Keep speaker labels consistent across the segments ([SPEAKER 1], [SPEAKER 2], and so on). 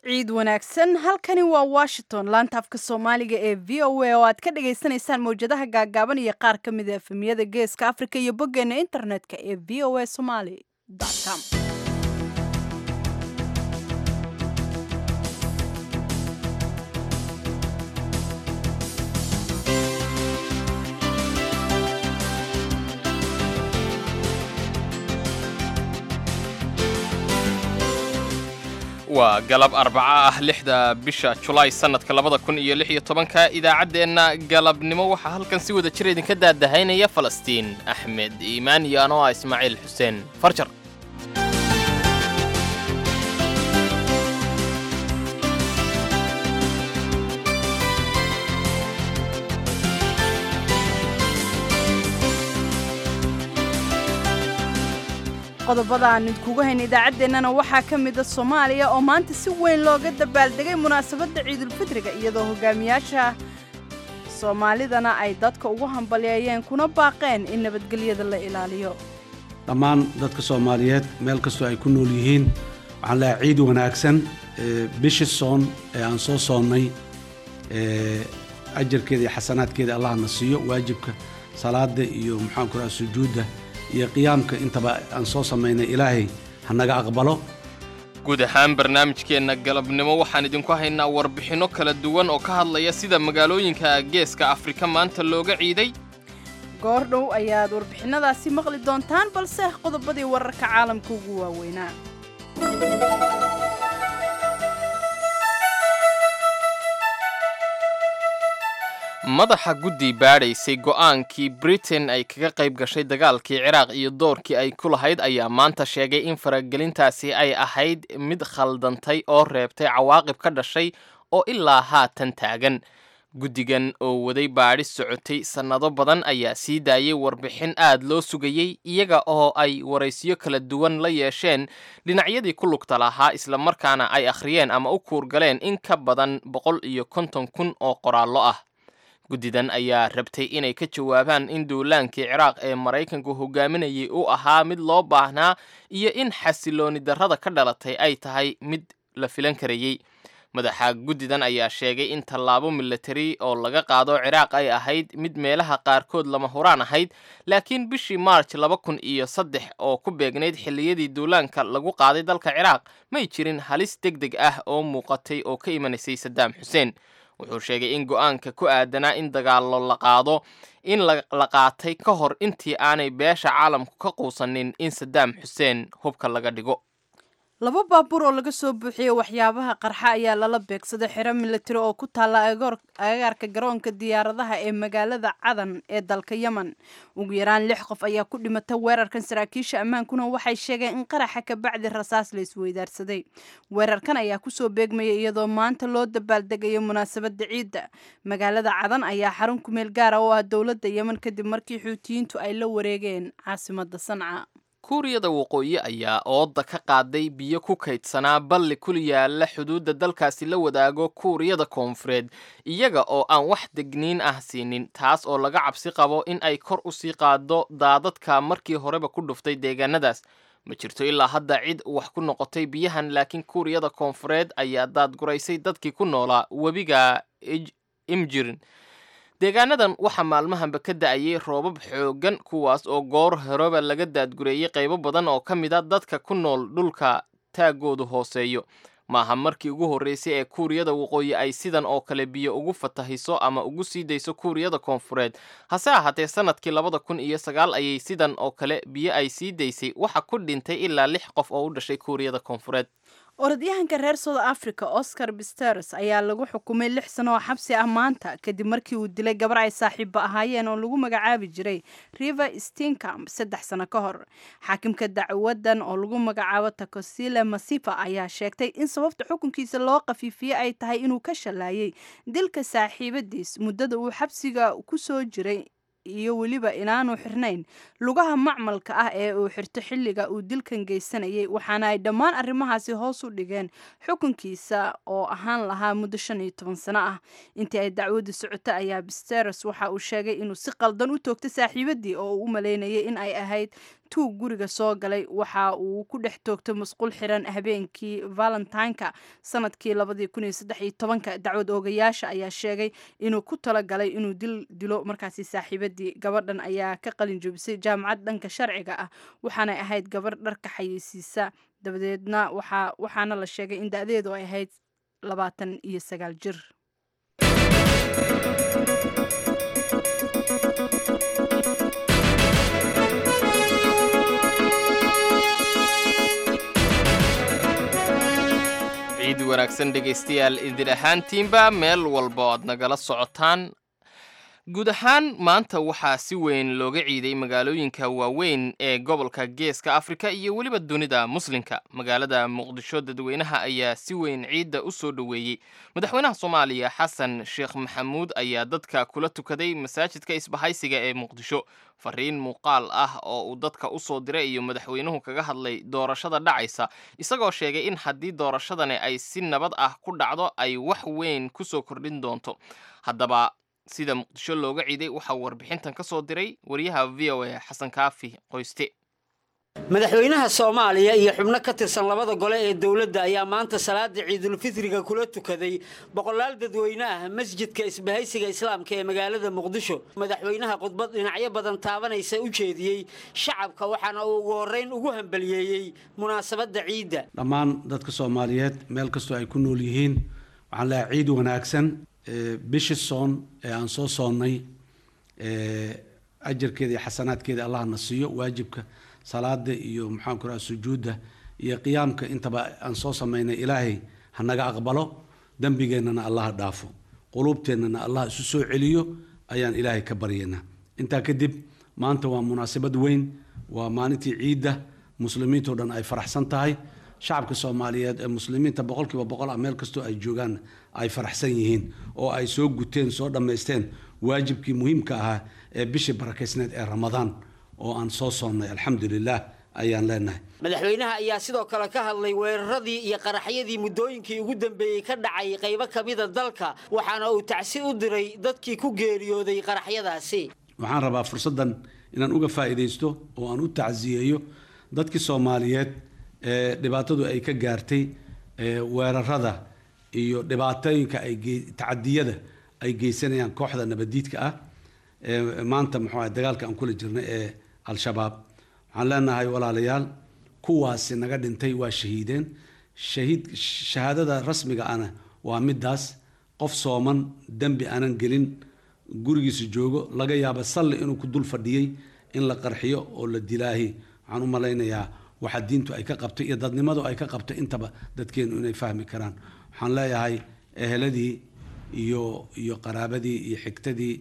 [SPEAKER 1] ciid wanaagsan halkani waa washington laanta afka soomaaliga ee v o a oo aad ka dhagaysanaysaan mawjadaha gaagaaban iyo qaar ka mid a efemiyada geeska afrika iyo boggeena internetka ee v o a somaly com
[SPEAKER 2] waa galab arbaco ah lixda bisha julaay sannadka labada kun iyo lix iyo tobanka idaacaddeenna galabnimo waxaa halkan si wada jir idinka daadahaynaya falastiin axmed iimaan iyo anoo ah ismaaciil xuseen farjar
[SPEAKER 1] qodobada aan idkugu hayna idaacaddeenana waxaa ka mida soomaaliya oo maanta si weyn looga dabaaldegay munaasabadda ciidulfitriga iyadoo hogaamiyaasha soomaalidana ay dadka ugu hambalyeeyeen kuna baaqeen in nabadgelyada la ilaaliyo
[SPEAKER 3] dhammaan dadka soomaaliyeed meel kastoo ay ku nool yihiin waxaan leehay ciid wanaagsan bishi soon ee aan soo soonnay ajarkeeda iyo xasanaadkeeda allahna siiyo waajibka salaada iyo maxaanku raha sujuudda iyo qiyaamka intaba aan soo samaynay ilaahay ha naga aqbalo
[SPEAKER 2] guud ahaan barnaamijkeenna galabnimo waxaan idinku haynaa warbixinno kala duwan oo ka hadlaya sida magaalooyinka geeska afrika maanta looga ciiday
[SPEAKER 1] goor dhow ayaad warbixinadaasi maqli doontaan balse qodobadii wararka caalamka ugu waaweynaa
[SPEAKER 2] madaxa guddi baadhaysay go'aankii britain ay kaga qayb gashay dagaalkii ciraaq iyo doorkii ay ku lahayd ayaa maanta sheegay in faragelintaasi ay ahayd mid khaldantay oo reebtay cawaaqib ka dhashay oo ilaa haatan taagan guddigan oo waday baadhis socotay sannado badan ayaa sii daayay warbixin aad loo sugayey iyaga oo ay waraysiyo kala duwan la yeesheen dhinacyadii ku lugta lahaa islamarkaana ay akhriyeen ama u kuurgaleen in ka badan boqol iyo konton kun oo qoraallo ah guddidan ayaa rabtay inay ka jawaabaan in duulaankii ciraaq ee maraykanku hogaaminayay uu ahaa mid loo baahnaa iyo in xasilooni darrada ka dhalatay ay tahay mid la filan karayey madaxa guddidan ayaa sheegay in tallaabo milatari oo laga qaado ciraaq ay ahayd mid meelaha qaarkood lama huraan ahayd laakiin bishii maarj laba kun iyo saddex oo ku beegnayd xilliyadii duulaanka lagu qaaday dalka ciraaq may jirin halis deg deg ah oo muuqatay oo ka imanaysay sadaam xuseen wuxuu sheegay in go'aanka ku aadanaa in dagaallo la qaado in la qaatay ka hor intii aanay beesha caalamku ka quusanin in sadaam xuseen hubka laga dhigo
[SPEAKER 1] laba baabuur oo laga soo buuxiyey waxyaabaha qarxa ayaa lala beegsaday xero milatari oo ku taalla agagaarka garoonka diyaaradaha ee magaalada cadan ee dalka yemen ugu yaraan lix qof ayaa ku dhimatay weerarkan saraakiisha ammaankuna waxay sheegeen in qaraxa ka bacdi rasaas la isweydaarsaday weerarkan ayaa kusoo beegmaya iyadoo maanta loo dabaaldegayo munaasabadda ciidda magaalada cadan ayaa xarun kumeel gaara oo ah dowladda yemen kadib markii xuutiyiintu ay la wareegeen caasimada sanca
[SPEAKER 2] kuuriyada waqooyi ayaa ooda ka qaaday biyo ku kaydsanaa balli kul yaalla xuduudda dalkaasi la wadaago kuuriyada koonfureed iyaga oo aan wax degniin ah siinin taas oo laga cabsi qabo in ay kor u sii qaado daadadka markii horeba ku dhuftay deegaanadaas ma jirto ilaa hadda cid wax ku noqotay biyahan laakiin kuuriyada koonfureed ayaa daadguraysay dadkii ku noolaa webiga imjirin deegaanadan waxaa maalmahanba ka da'ayay roobab xooggan kuwaas oo goor horeba laga daadgureeyey qaybo badan oo ka mid a dadka ku nool dhulka taagoodu hooseeyo maaha markii ugu horreysay ee kuuriyada waqooyi ay sidan oo kale biyo ugu fatahiso ama ugu sii dayso kuuriyada koonfureed hase ahaatee sannadkii labada kun iyo sagaal ayay sidan oo kale biyo ay sii daysay waxa ku dhintay ilaa lix qof oo u dhashay kuuriyada koonfureed
[SPEAKER 1] orodyahanka reer south africa oscar bisteres ayaa lagu xukumay lix sano oo xabsi ah maanta kadib markii uu dilay gabar ay saaxiibba ahaayeen oo lagu magacaabi jiray river stincamp saddex sano ka hor xaakimka dacwadan oo lagu magacaabo takosile masifa ayaa sheegtay in sababta xukunkiisa loo qafiifiyey ay tahay inuu ka shallaayay dilka saaxiibadiis muddada uu xabsiga ku soo jiray iyo weliba inaanu xirnayn lugaha macmalka ah ee uu xirto xilliga uu dilkan geysanayay waxaana ay dhammaan arrimahaasi hoos u dhigeen xukunkiisa oo ahaan lahaa muddo shan iyo toban sano ah intii ay dacwaddu socoto ayaa bisteres waxa uu sheegay inuu si qaldan u toogtay saaxiibadii oo uu u maleynayay in ay ahayd tuug guriga soo galay waxa uu ku dhex toogtay musqul xiran habeenkii valentineka sanadkii labadii kun iyo saddex iyo tobanka dacwad oogayaasha ayaa sheegay inuu ku talagalay inuu dil dilo markaasi saaxiibadii gabadhan ayaa ka qalin jebisay jaamacad dhanka sharciga ah waxaanay ahayd gabadh dharka xayeysiisa dabadeedna waxa waxaana la sheegay in da-deedu ay ahayd labaatan iyo sagaal jir
[SPEAKER 2] ciid wanaagsan dhegaystayaal idin ahaantiinba meel walba oo aad nagala socotaan guud ahaan maanta waxaa si weyn looga ciiday magaalooyinka waaweyn ee gobolka geeska afrika iyo weliba dunida muslimka magaalada muqdisho dadweynaha ayaa si weyn ciidda u soo dhoweeyey madaxweynaha soomaaliya xasan sheekh maxamuud ayaa dadka kula tukaday masaajidka isbahaysiga ee muqdisho fariin muuqaal ah oo uu dadka u soo diray iyo madaxweynuhu kaga hadlay doorashada dhacaysa isagoo sheegay in haddii doorashadani ay si nabad ah ku dhacdo ay wax weyn ku soo kordhin doonto haddaba sida muqdisho looga ciiday waxaa warbixintan ka soo diray wariyaha v o a xasan kaafi qoyste
[SPEAKER 4] madaxweynaha soomaaliya iyo xubno ka tirsan labada gole ee dowladda ayaa maanta salaada ciidulfitriga kula tukaday boqolaal dadweyne ah masjidka isbahaysiga islaamka ee magaalada muqdisho madaxweynaha khudbad dhinacyo badan taabanaysa u jeediyey shacabka waxaana uu ugu horreyn ugu hambaliyeeyey munaasabadda ciidda
[SPEAKER 3] dhammaan dadka soomaaliyeed meel kastoo ay ku nool yihiin waxaan leehay ciid wanaagsan bishii soon ee aan soo soonnay ajarkeeda iyo xasanaadkeeda allah na siiyo waajibka salaada iyo maxaanku raha sujuudda iyo qiyaamka intaba aan soo samaynay ilaahay hanaga aqbalo dembigeennana allaha dhaafo quluubteennana allah isu soo celiyo ayaan ilaahay ka baryaynaa intaa kadib maanta waa munaasabad weyn waa maalintii ciidda muslimiintao dhan ay faraxsan tahay shacabka soomaaliyeed ee muslimiinta boqolkiiba boqol ah meel kastoo ay joogaan ay faraxsan yihiin oo ay soo guteen soo dhammaysteen waajibkii muhiimka ahaa ee bishii barakaysneed ee ramadaan oo aan soo soonnay alxamdulilah ayaan leenahay
[SPEAKER 4] madaxweynaha ayaa sidoo kale ka hadlay weeraradii iyo qaraxyadii muddooyinkii ugu dambeeyey ka dhacay qaybo ka mida dalka waxaana uu tacsi u diray dadkii ku geeriyooday qaraxyadaasi
[SPEAKER 3] waxaan rabaa fursaddan inaan uga faa'iidaysto oo aan u tacsiyeeyo dadkii soomaaliyeed ee dhibaatadu ay ka gaartay weerarada iyo dhibaatooyinka ay tacadiyada ay geysanayaan kooxda nabadiidka ah maanta muxuu ahay dagaalka aan kula jirnay ee al-shabaab waxaan leenahay walaalayaal kuwaasi naga dhintay waa shahiideen shahiid shahaadada rasmiga ana waa midaas qof sooman dembi aanan gelin gurigiisa joogo laga yaaba salli inuu ku dul fadhiyey in la qarxiyo oo la dilaahi waxaan u malaynayaa waxa diintu ay ka qabtay iyo dadnimadu ay ka qabtay intaba dadkeenu inay fahmi karaan waxaan leeyahay eheladii iyo iyo qaraabadii iyo xigtadii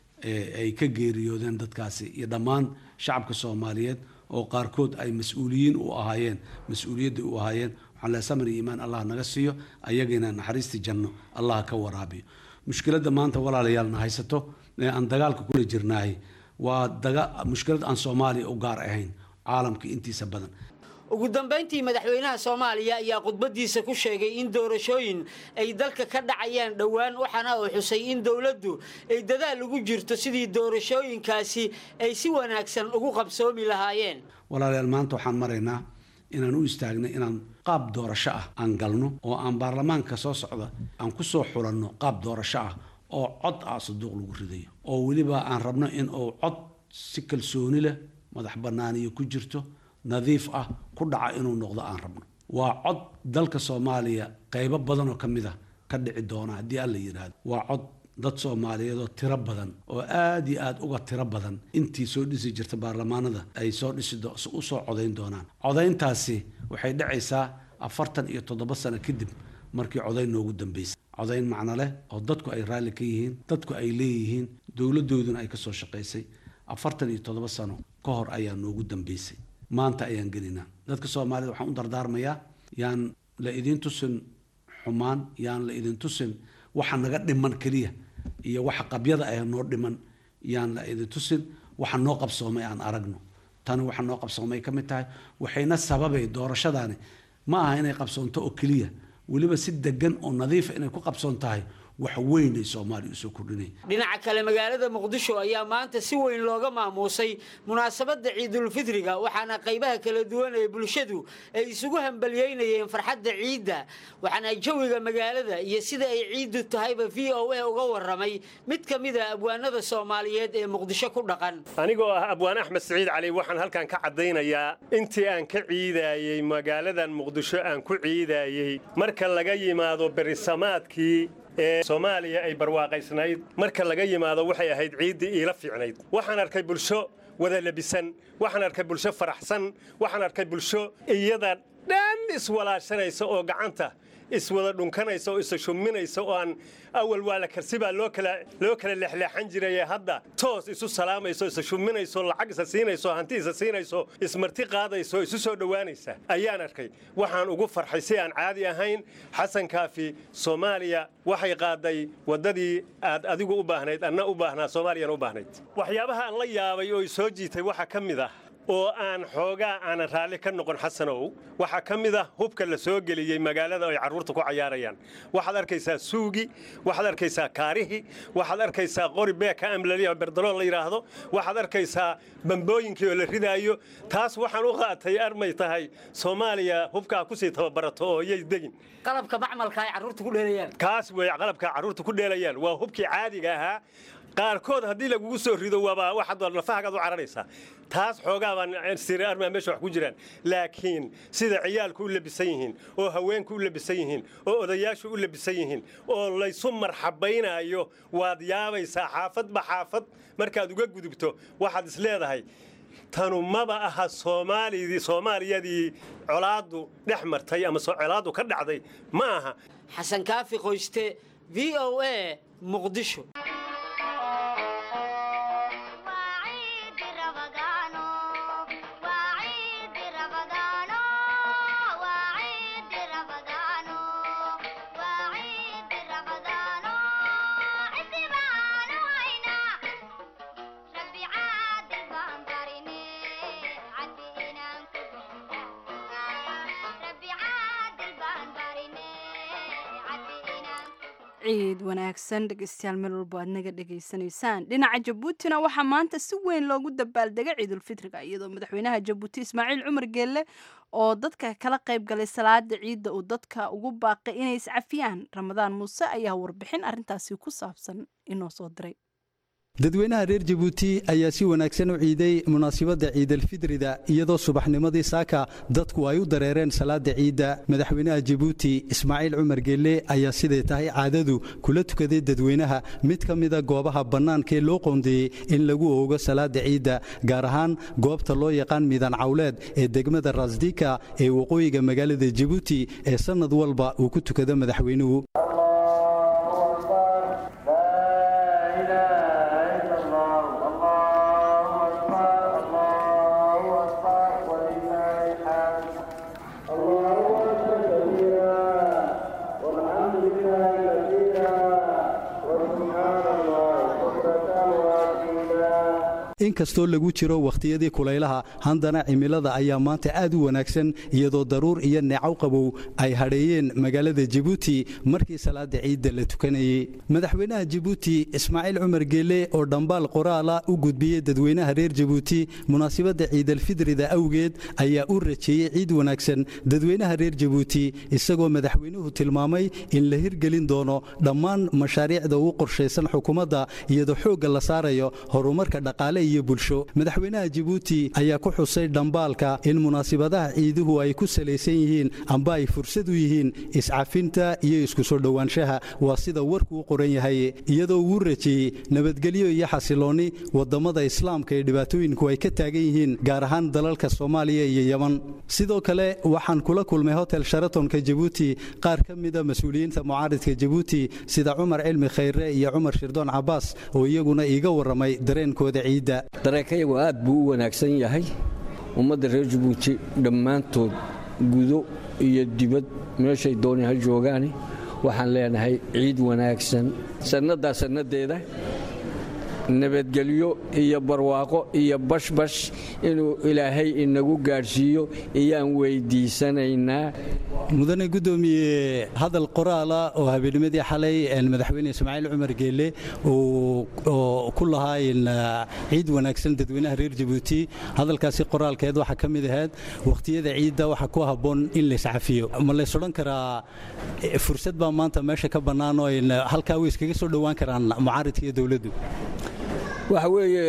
[SPEAKER 3] ay ka geeriyoodeen dadkaasi iyo dhammaan shacabka soomaaliyeed oo qaarkood ay mas-uuliyiin u ahaayeen mas-uuliyaddii u ahaayeen waxaan leeyahay samir iyo iimaan allah naga siiyo ayagina naxariistii janno allah ka waraabiyo mushkiladda maanta walaalayaalna haysato ee aan dagaalka kula jirnaay waa daga mushkilad aan soomaaliya u gaar ahayn caalamka intiisa badan
[SPEAKER 4] ugu dambayntii madaxweynaha soomaaliya ayaa khudbadiisa ku sheegay in doorashooyin ay dalka ka dhacayaan dhowaan waxaana uu xusay in dowladdu ay dadaal ugu jirto sidii doorashooyinkaasi ay si wanaagsan ugu qabsoomi lahaayeen
[SPEAKER 3] walaalayaal maanta waxaan maraynaa inaan u istaagnay inaan qaab doorasho ah aan galno oo aan baarlamaanka soo socda aan ku soo xulanno qaab doorasho ah oo cod ah saduuq lagu ridayo oo weliba aan rabno in uu cod si kalsooni leh madax bannaaniyo ku jirto nadiif ah ku dhaca inuu noqdo aan rabno waa cod dalka soomaaliya qaybo badan oo ka mid a ka dhici doona haddii alla yidhaahdo waa cod dad soomaaliyeed oo tiro badan oo aada iyo aada uga tiro badan intii soo dhisi jirta baarlamaanada ay soo dhisi u soo codayn doonaan codayntaasi waxay dhacaysaa afartan iyo toddoba sano kadib markii codayn noogu dambeysay codayn macno leh oo dadku ay raalli ka yihiin dadku ay leeyihiin dowladdooduna ay ka soo shaqaysay afartan iyo toddoba sano ka hor ayaa noogu dambeysay maanta ayaan gelinaa dadka soomaalida waxaan u dardaarmayaa yaan la idin tusin xumaan yaan la idin tusin waxa naga dhiman keliya iyo waxa qabyada ah noo dhiman yaan la idin tusin waxa noo qabsoomay aan aragno tani waxa noo qabsoomay ka mid tahay waxayna sababay doorashadaani ma aha inay qabsoonto oo keliya weliba si degan oo nadiifa inay ku qabsoon tahay wax weyn ay soomaaliya usoo kordhinaya
[SPEAKER 4] dhinaca kale magaalada muqdisho ayaa maanta si weyn looga maamuusay munaasabadda ciidulfitriga waxaana qaybaha kala duwan ee bulshadu ay isugu hambaliyeynayeen farxadda ciidda waxaana jawiga magaalada iyo sida ay ciiddu tahayba v o a uga waramay mid ka mid a abwaanada soomaaliyeed ee muqdisho ku dhaqan
[SPEAKER 5] anigoo ah abwaan axmed siciid cali waxaan halkan ka caddaynayaa intii aan ka ciidaayey magaaladan muqdisho aan ku ciidaayey marka laga yimaado berisamaadkii ee soomaaliya ay barwaaqaysnayd marka laga yimaado waxay ahayd ciiddii iila fiicnayd waxaan arkay bulsho wada labisan waxaan arkay bulsho faraxsan waxaan arkay bulsho iyada dhan iswalaashanaysa oo gacanta iswada dhunkanaysa oo isa shuminaysa oo aan awal waa la karsibaa loo kala loo kala leexleexan jirayee hadda toos isu salaamayso isa shuminayso lacag isa siinayso hanti isa siinayso ismarti qaadayso isu soo dhowaanaysa ayaan arkay waxaan ugu farxay si aan caadi ahayn xasan kaafi soomaaliya waxay qaaday waddadii aad adigu u baahnayd anna u baahnaa soomaaliyana u baahnayd waxyaabaha aan la yaabay oo i soo jiitay waxaa ka mid ah oo aan xoogaa aanan raalli ka noqon xasanow waxaa ka mid ah hubka la soo geliyey magaalada ay carruurta ku cayaarayaan waxaad arkaysaa suugi waxaad arkaysaa kaarihi waxaad arkaysaa qori beeka amlaliya berdalool la yidhaahdo waxaad arkaysaa bambooyinkii oo la ridaayo taas waxaan u qaatay armay tahay soomaaliya hubkaa kusii tababarato oo yay degin
[SPEAKER 4] qalabka macmalka ay carruurta ku dheelayaan
[SPEAKER 5] kaas wey qalabka carruurta ku dheelayaan waa hubkii caadiga ahaa qaarkood haddii lagugu soo rido waaba waxaad lafahagaad u cararaysaa taas xoogaa baan siri armaa meesha wax ku jiraan laakiin sida ciyaalku u labisan yihiin oo haweenku u labisan yihiin oo odayaashu u labisan yihiin oo laysu marxabaynaayo waad yaabaysaa xaafadba xaafad markaad uga gudubto waxaad is leedahay tanu maba aha soomaalidii soomaaliyadii colaaddu dhex martay ama colaaddu ka dhacday ma aha
[SPEAKER 4] xasan kaafi qoyste v o a muqdisho
[SPEAKER 1] ciid wanaagsan dhegeystayaal meel walbo aad naga dhegaysanaysaan dhinaca jabuutina waxaa maanta si weyn loogu dabaaldega ciidulfitriga iyadoo madaxweynaha jabuuti ismaaciil cumar geelle oo dadka kala qayb galay salaada ciidda uu dadka ugu baaqay inay iscafiyaan ramadaan muuse ayaa warbixin arrintaasi ku saabsan inoo soo diray
[SPEAKER 6] dadweynaha reer jabuuti ayaa si wanaagsan u ciiday munaasibadda ciidalfidrida iyadoo subaxnimadii saaka dadku ay u dareereen salaada ciidda madaxweynaha jabuuti ismaaciil cumar geelle ayaa siday tahay caadadu kula tukaday dadweynaha mid ka mida goobaha bannaankaee loo qoondeeyey in lagu oogo salaada ciidda gaar ahaan goobta loo yaqaan miidaan cawleed ee degmada rasdika ee waqooyiga magaalada jabuuti ee sannad walba uu ku tukado madaxweynuhu inkastoo lagu jiro wakhtiyadii kulaylaha haddana cimilada ayaa maanta aad u wanaagsan iyadoo daruur iyo neecow qabow ay hadheeyeen magaalada jabuuti markii salaada ciidda la tukanayey madaxweynaha jabuuti ismaaciil cumar geelle oo dhambaal qoraala u gudbiyey dadweynaha reer jabuuti munaasibadda ciidalfidrida awgeed ayaa u rajeeyey ciid wanaagsan dadweynaha reer jabuuti isagoo madaxweynuhu tilmaamay in la hirgelin doono dhammaan mashaariicda ugu qorshaysan xukuumadda iyadoo xoogga la saarayo horumarka dhaqaale iyo bulsho madaxweynaha jabuuti ayaa ku xusay dhambaalka in munaasibadaha ciiduhu ay ku salaysan yihiin amba ay fursad u yihiin iscafinta iyo isku soo dhowaanshaha waa sida warku u qoran yahay iyadoo uu rajeeyey nabadgelyo iyo xasiloonni waddammada islaamka ee dhibaatooyinku ay ka taagan yihiin gaar ahaan dalalka soomaaliya iyo yeman sidoo kale waxaan kula kulmay hotel sharatonka jabuuti qaar ka mida mas-uuliyiinta mucaaridka jabuuti sida cumar cilmi khayre iyo cumar shirdoon cabaas oo iyaguna iiga warramay dareenkooda ciidda
[SPEAKER 7] dareenkayagu aad buu u wanaagsan yahay ummadda reer jabuuti dhammaantood gudo iyo dibad meeshay doonay ha joogaani waxaan leenahay ciid wanaagsan sannadaa sannadeeda nabadgelyo iyo barwaaqo iyo bashbash inuu ilaahay inagu gaadhsiiyo iyaan weydiisanaynaa
[SPEAKER 6] mudane guddoomiye hadal qoraala oo habeennimadii xalay madaxweyne ismaaciil cumar geelle oo ku lahaa ciid wanaagsan dadweynaha reer jabuuti hadalkaasi qoraalkeed waxaa ka mid ahayd wakhtiyada ciidda waxaa ku habboon in layscafiyo ma lays odhan karaa fursad baa maanta meesha ka bannaan oo halkaa way iskaga soo dhowaan karaan mucaaridka iyo dowladdu
[SPEAKER 7] waxa weeye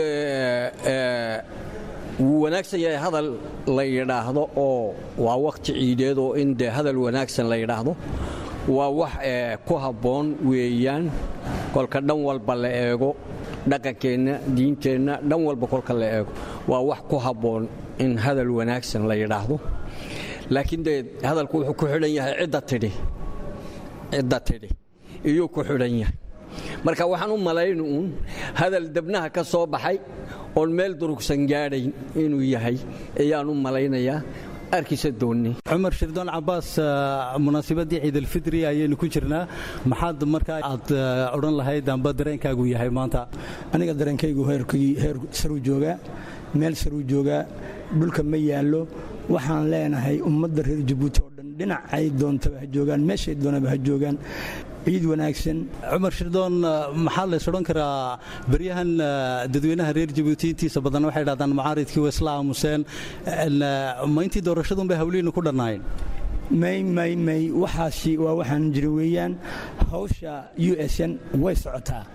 [SPEAKER 7] wuu wanaagsan yahay hadal la yidhaahdo oo waa wakhti ciideed oo in dee hadal wanaagsan la yidhaahdo waa wax ku habboon weeyaan kolka dhan walba la eego dhaqankeenna diinteenna dhan walba kolka la eego waa wax ku habboon in hadal wanaagsan la yidhaahdo laakiin dee hadalku wuxuu ku xidhan yahay cidda tidhi cidda tidhi iyuu ku xidhan yahay marka waxaan u malayna uun hadal debnaha ka soo baxay oon meel durugsan gaadhayn inuu yahay ayaan u malaynayaa arkiisa doonni
[SPEAKER 6] cumar shirdoon cabaas munaasibadii ciidalfidri ayaynu ku jirnaa maxaad markaa aad odhan lahayd amba dareenkaagu yahay maanta
[SPEAKER 8] aniga dareenkaygu heer saruu joogaa meel saruu joogaa dhulka ma yaallo waxaan leenahay ummadda reer jabuuti oo dhan dhinacay doontaba ha joogaan meeshay doonaba ha joogaan ciid wanaagsan
[SPEAKER 6] cumar shirdoon maxaa lays odhan karaa beryahan dadweynaha reer jabuuti intiisa badan waxay dhahdaan mucaaridkii waa isla aamuseen ma intii doorashadun bay hawlihiinu ku dhannaayeen
[SPEAKER 8] may may may waxaasi waa waxaan jira weeyaan hawsha u s n way socotaa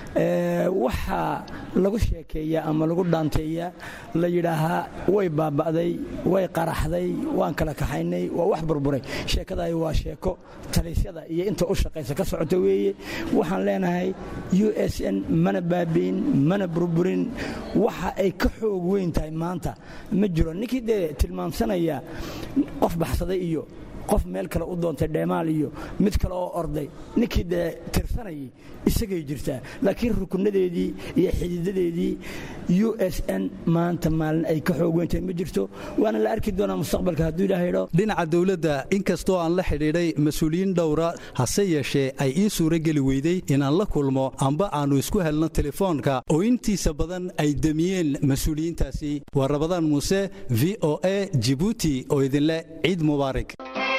[SPEAKER 8] waxaa lagu sheekeeyaa ama lagu dhaanteeyaa la yidhaahaa way baaba'day way qaraxday waan kala kaxaynay waa wax burburay sheekadaay waa sheeko talisyada iyo inta u shaqaysa ka socota weeye waxaan leenahay u s n mana baabi'in mana burburin waxa ay ka xoog weyn tahay maanta ma jiro ninkii dee tilmaamsanaya qof baxsaday iyo qof meel kale u doontay dheemaal iyo mid kale oo orday ninkii dee tirsanayay isagay jirtaa laakiin rukunadeedii iyo xididadeedii u s n maanta maalin ay ka xoog weyntahay ma jirto waana la arki doonaa mustaqbalka hadduu ilaah idho
[SPEAKER 6] dhinaca dowladda inkastoo aan la xidhiidhay mas-uuliyiin dhowra hase yeeshee ay ii suurageli weyday inaan la kulmo amba aannu isku helno telefoonka oo intiisa badan ay demiyeen mas-uuliyiintaasi waa rabadaan muuse v o a jibuuti oo idinleh ciid mubaarak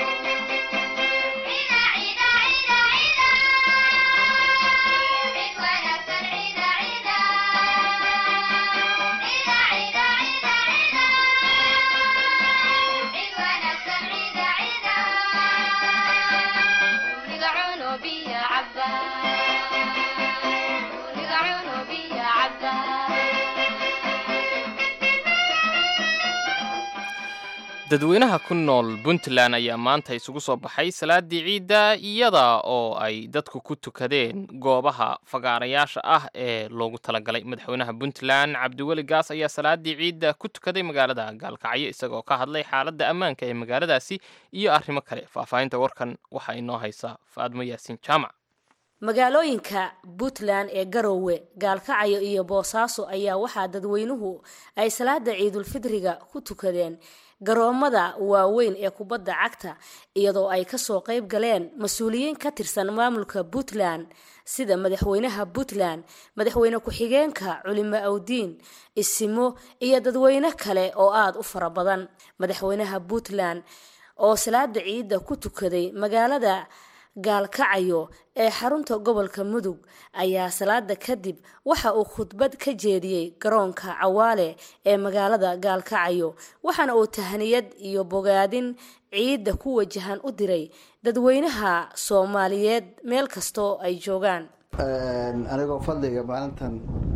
[SPEAKER 2] dadweynaha ku nool puntland ayaa maanta isugu soo baxay salaadii ciidda iyada oo ay dadku ku tukadeen goobaha fagaarayaasha ah ee loogu talagalay madaxweynaha puntland cabdiweli gaas ayaa salaadii ciidda ku tukaday magaalada gaalkacyo isagoo ka hadlay xaaladda ammaanka ee magaaladaasi iyo arrimo kale faahfaahinta warkan waxaa inoo haysa faadmo yaasiin jaamac
[SPEAKER 9] magaalooyinka puntland ee garowe gaalkacyo iyo boosaaso ayaa waxaa dadweynuhu ay salaada ciidulfidriga ku tukadeen garoomada waaweyn ee kubadda cagta iyadoo ay kasoo qayb galeen mas-uuliyiin ka tirsan maamulka puntland sida madaxweynaha puntland madaxweyne ku-xigeenka culimo awdiin isimo iyo dadweyne kale oo aada u fara badan madaxweynaha puntland oo salaada ciidda ku tukaday magaalada gaalkacayo ee xarunta gobolka mudug ayaa salaada kadib waxa uu khudbad ka jeediyey garoonka cawaale ee magaalada gaalkacayo waxaana uu tahniyad iyo bogaadin ciidda ku wajahan u diray dadweynaha soomaaliyeed meel kastoo ay joogaan
[SPEAKER 10] anigoo fadliga maalintan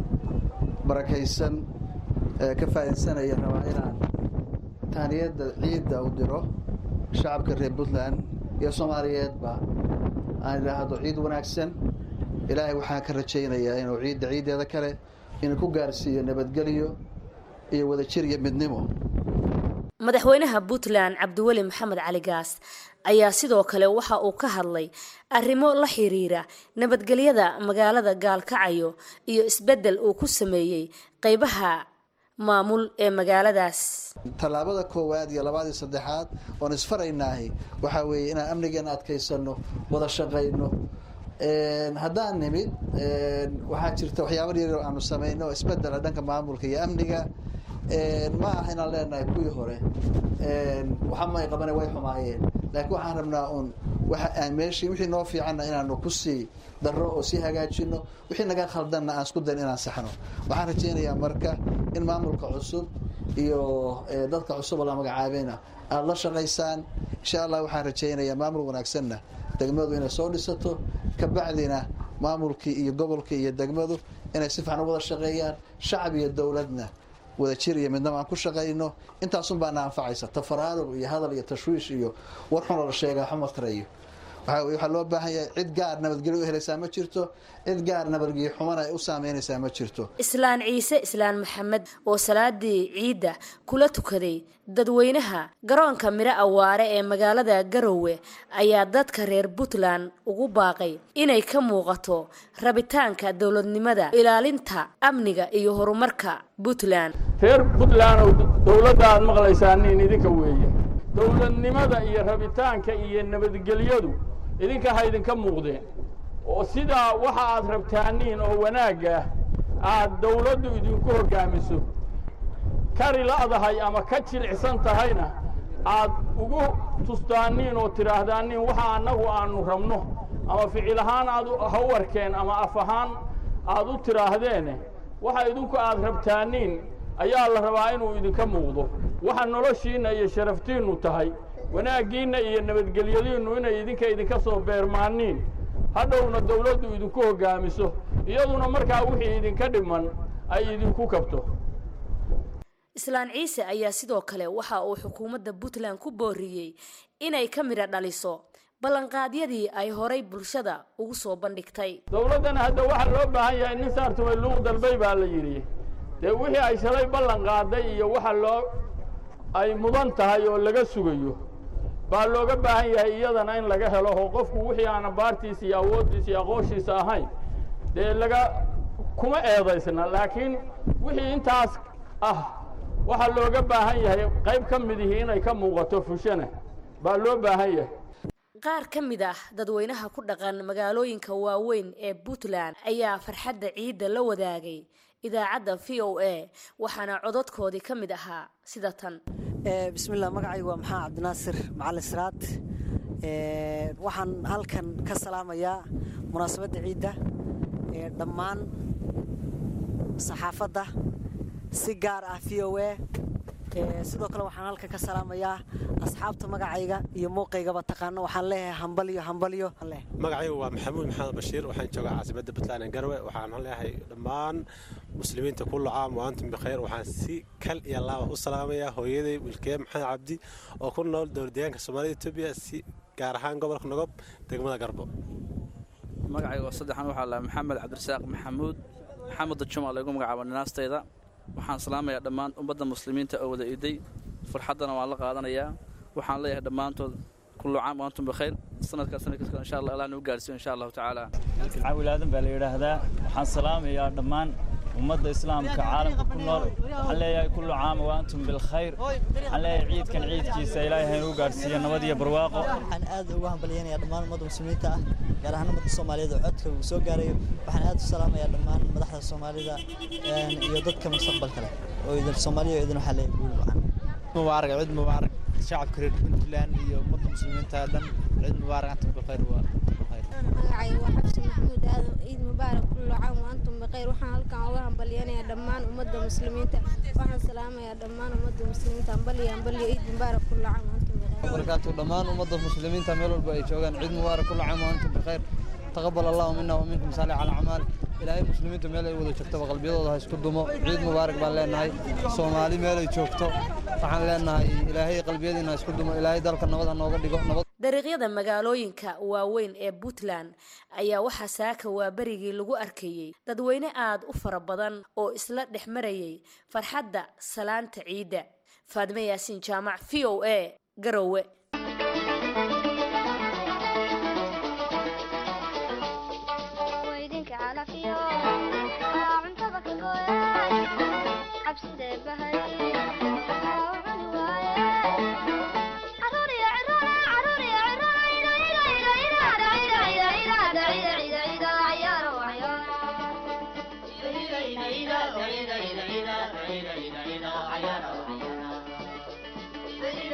[SPEAKER 10] barakaysan ee ka faa'iidsanaya rabaa inaan tahniyadda ciidda u diro shacabka reer puntland iyo soomaaliyeedba aan idhaahdo ciid wanaagsan ilaahay waxaan ka rajaynayaa inuu ciidda ciiddeeda kale inuu ku gaarsiiyo nabadgelyo iyo wadajir iyo midnimo
[SPEAKER 9] madaxweynaha puntland cabdiweli maxamed cali gaas ayaa sidoo kale waxa uu ka hadlay arrimo la xiriira nabadgelyada magaalada gaalkacayo iyo isbeddel uu ku sameeyey qeybaha maamul ee magaaladaas
[SPEAKER 10] tallaabada koowaad iyo labaad iyo saddexaad oon isfaraynaahi waxaa weeye inaan amnigeena adkaysanno wada shaqayno haddaan nimid waxaa jirta waxyaaba yaryar aanu samayno oo isbedela dhanka maamulka iyo amniga ma aha inaan leenahay kuwii hore waxa may qabane way xumaayeen laakiin waxaan rabnaa un waxa meeshii wixii noo fiicanna inaanu kusii darro oo sii hagaajino wixii naga khaldanna aan isku dayn inaan saxno waxaan rajaynayaa marka in maamulka cusub iyo dadka cusub oo la magacaabayna aada la shaqaysaan insha allah waxaan rajaynayaa maamul wanaagsanna degmadu inay soo dhisato kabacdina maamulkii iyo gobolkii iyo degmadu inay si fiican u wada shaqeeyaan shacab iyo dowladna wada jir iyo midnaba aan ku shaqayno intaasun baana anfacaysa tafaraaruq iyo hadal iyo tashwiish iyo war xunoo la sheegaa xuma tarayo waxaa loo baahan yahay cid gaar nabadgelyo u helaysaa ma jirto cid gaar nabadgelyo xumana ay u saameynaysaa ma jirto
[SPEAKER 9] islaan ciise islaan maxamed oo salaadii ciidda kula tukaday dadweynaha garoonka miro awaare ee magaalada garowe ayaa dadka reer puntland ugu baaqay inay ka muuqato rabitaanka dowladnimada ilaalinta amniga iyo horumarka puntland
[SPEAKER 11] reer puntland oo dowladda aad maqlaysaan nin idinka weeye dowladnimada iyo rabitaanka iyo nabadgelyadu idinka ha idinka muuqdeen oo sidaa waxa aad rabtaaniin oo wanaagga aad dawladdu idinku hoggaamiso kari la'dahay ama ka jilicsan tahayna aad ugu tustaaniin oo tidhaahdaaniin waxa annagu aannu rabno ama ficil ahaan aad ha u arkeen ama af ahaan aad u tidhaahdeene waxa idinku aad rabtaaniin ayaa la rabaa inuu idinka muuqdo waxa noloshiinna iyo sharaftiinnu tahay wanaaggiinna iyo nabadgelyadiinnu inay idinka idinka soo beermaaniin hadhowna dawladdu idinku hoggaamiso iyaduna markaa wixii idinka dhiman ay idinku kabto
[SPEAKER 9] islaan ciise ayaa sidoo kale waxa uu xukuumadda puntland ku booriyey inay ka midha dhaliso ballanqaadyadii ay horay bulshada ugu soo bandhigtay
[SPEAKER 11] dawladdana hadda waxaa loo baahan yahay nin saartumay luuq dalbay baa la yidhi dee wixii ay shalay ballan qaaday iyo waxa loo ay mudan tahay oo laga sugayo baa looga baahan yahay iyadana in laga helo oo qofku wixii aan baartiisa iyo awooddiisa iyo aqoonshiisa ahayn dee laga kuma eedaysna laakiin wixii intaas ah waxaa looga baahan yahay qayb ka midihii inay ka muuqato fushana baa loo baahan yahay
[SPEAKER 9] qaar ka mid ah dadweynaha ku dhaqan magaalooyinka waaweyn ee puntland ayaa farxadda ciidda la wadaagay idaacadda v o a waxaana cododkoodii ka mid ahaa sida tan
[SPEAKER 12] bismillah magacaygu waa maxaa cabdinaasir macalin siraad waxaan halkan ka salaamayaa munaasabadda ciidda dhammaan saxaafadda si gaar ah v o a sidoo kale waxaan halkan ka salaamayaa asxaabta magacayga iyo muuqaygaba taqaano waxaan leeyahay hambalyo hambalyo
[SPEAKER 13] magacaygu waa maxamuud maxamed bashiir waxaan joogaa caasimadda puntland ee garwe waxaan leeyahay dhammaan muslimiinta kullu caam wa antum bikhayr waxaan si kal iyo laaba u salaamayaa hooyaday wilkee maxamed cabdi oo ku nool dowladdeegaanka soomaalida etoobiya si gaar ahaan gobolka nogob degmada garbo
[SPEAKER 14] magacayga saddexan waxaa lahaa maxamed cabdirasaaq maxamuud maxamed dajuma laygu magacaabo ninaastayda waxaan salaamayaa dhammaan ummadda muslimiinta oo wada iiday farxaddana waan la qaadanayaa waxaan leeyahay dhammaantood kullu caam wa antum bikhayr sanadkaa sanadkiiska insha allah allah nagu gaarsiiyo insha allahu tacaala
[SPEAKER 15] caawil aadan baa la yidhaahdaa waxaan salaamayaa dhammaan ummadda islaamka caalamka ku nool waxaan leeyahay kullu caam wa antum bilkhayr waxaan leeyahay ciidkan ciidkiisa ilaahay ha nagu gaarsiiyo nabad iyo barwaaqo
[SPEAKER 16] waxaan aad ugu hambalyaynayaa dhammaan ummadda muslimiinta ah gaar ahaan ummadda soomaaliyeed oo codka uu soo gaarayo waxaan aad u salaamayaa dhammaan madaxda soomaalida iyo dadka mustaqbalka leh oo idin soomaaliya oo idin waxaa leeyahay guul wacan
[SPEAKER 17] mubaarak ciid mubaarak shacabka reer puntland iyo ummadda muslimiinta dhan ciid mubaarak antum bikhayr waa
[SPEAKER 18] magacayga waa xabsi maxamuud aadan ciid mubaarak kullu caam wa antum bikhayr waxaan halkan uga hambalyanayaa dhammaan ummadda muslimiinta waxaan salaamayaa dhammaan ummadda muslimiinta hambalyo hambalyo ciid mubaarak kullu caam wa antum bikhayr
[SPEAKER 17] barakaatu dhammaan ummadda muslimiinta meel walba ay joogaan ciid mubaarak kullu caam wa antum bikhayr taqabal allahu mina wa minkum saalix alacmaal ilaahay muslimiinta meel ay wada joogtaba qalbiyadooda ha isku dumo ciid mubaarak baan leenahay soomaali meel ay joogto waxaan leenahay ilaahay qalbiyadiina ha isku dumo ilaahay dalka nabad ha nooga dhigo nabad
[SPEAKER 9] dariiqyada magaalooyinka waaweyn ee puntland ayaa waxaa saaka waa berigii lagu arkayey dadweyne aad u fara badan oo isla dhex marayay farxadda salaanta ciidda faadime yaasiin jaamac v o a garowe
[SPEAKER 18] Yeah.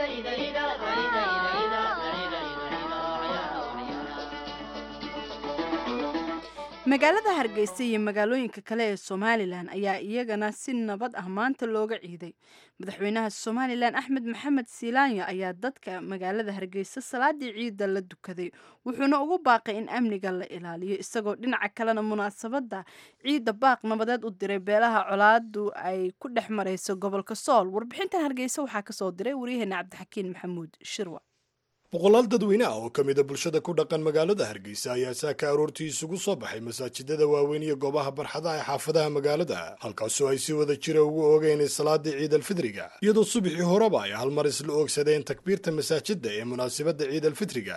[SPEAKER 1] magaalada hargeysa iyo magaalooyinka kale ee somalilan ayaa iyagana si nabad ah maanta looga ciiday madaxweynaha somalilan axmed maxamed siilaanyo ayaa dadka magaalada hargeysa salaadii ciidda la dukaday wuxuuna ugu baaqay in amniga la ilaaliyo isagoo dhinaca kalena munaasabada ciidda baaq nabadeed u diray beelaha colaadu ay ku dhex marayso gobolka sool warbixintan hargeysa waxaa kasoo diray waryaheena cabdixakiin maxamuud shirwa
[SPEAKER 19] boqolaal dadweyne ah oo ka mida bulshada ku dhaqan magaalada hargeysa ayaa saaka aroortii isugu soo baxay masaajidada waaweyn iyo goobaha barxadaha ee xaafadaha magaalada halkaasoo ay si wada jira ugu oogeen salaadii ciid alfitriga iyadoo subaxii horeba ay hal mar isla oogsadeen takbiirta masaajida ee munaasabadda ciid alfitriga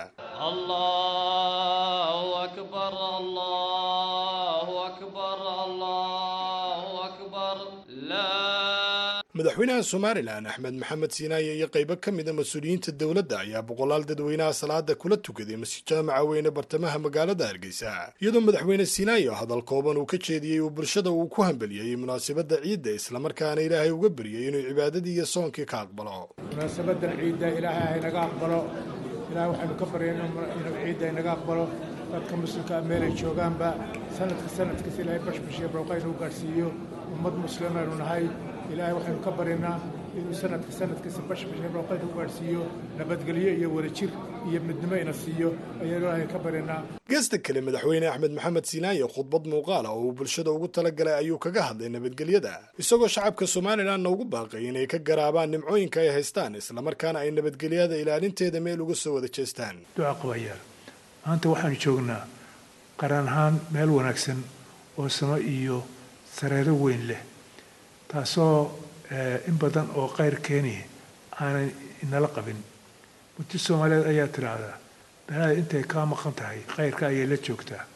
[SPEAKER 19] madaxweynaha somalilan axmed maxamed siinaaye iyo qaybo ka mida mas-uuliyiinta dowladda ayaa boqolaal dadweynaha salaada kula tukaday masjid jaamaca weyne bartamaha magaalada hargeysa iyadoo madaxweyne siinaayo hadal kooban uu ka jeediyey uu bulshada uu ku hambeliyey munaasabadda ciidda islamarkaana ilaahay uga baryay inuu cibaadadii iyo soonkii ka aqbalo
[SPEAKER 20] munaasabadan ciidda ilaahay haynaga aqbalo ilahay waxaynu ka baryayna inuu ciidda inaga aqbalo dadka muslimka meelay joogaanba sanadka sanadkiisa ilaahay bashbashiya barwaqa inuu gaadhsiiyo ummad muslimaynu nahay ilaahay waxaynu ka baryaynaa inuu sanadka sanadkiisa bashbashiya barwaqa inuu gaadhsiiyo nabadgelyo iyo wadajir iyo midnimo ina siiyo ayaynu ilaahay ka baryaynaa
[SPEAKER 19] geesta kale madaxweyne axmed maxamed siinaaye khudbad muuqaala oo uu bulshada ugu talagalay ayuu kaga hadlay nabadgelyada isagoo shacabka somalilanna ugu baaqay inay ka garaabaan nimcooyinka ay haystaan islamarkaana ay nabadgelyada ilaalinteeda meel uga soo wada jeestaan
[SPEAKER 20] duca qabayaal maanta waxaanu joognaa qaran ahaan meel wanaagsan oo samo iyo sareero weyn leh taasoo in badan oo qayr keeni aanay inala qabin muddo soomaaliyeed ayaa tidhaahdaa beelada intay kaa maqan tahay khayrka ayay la joogtaa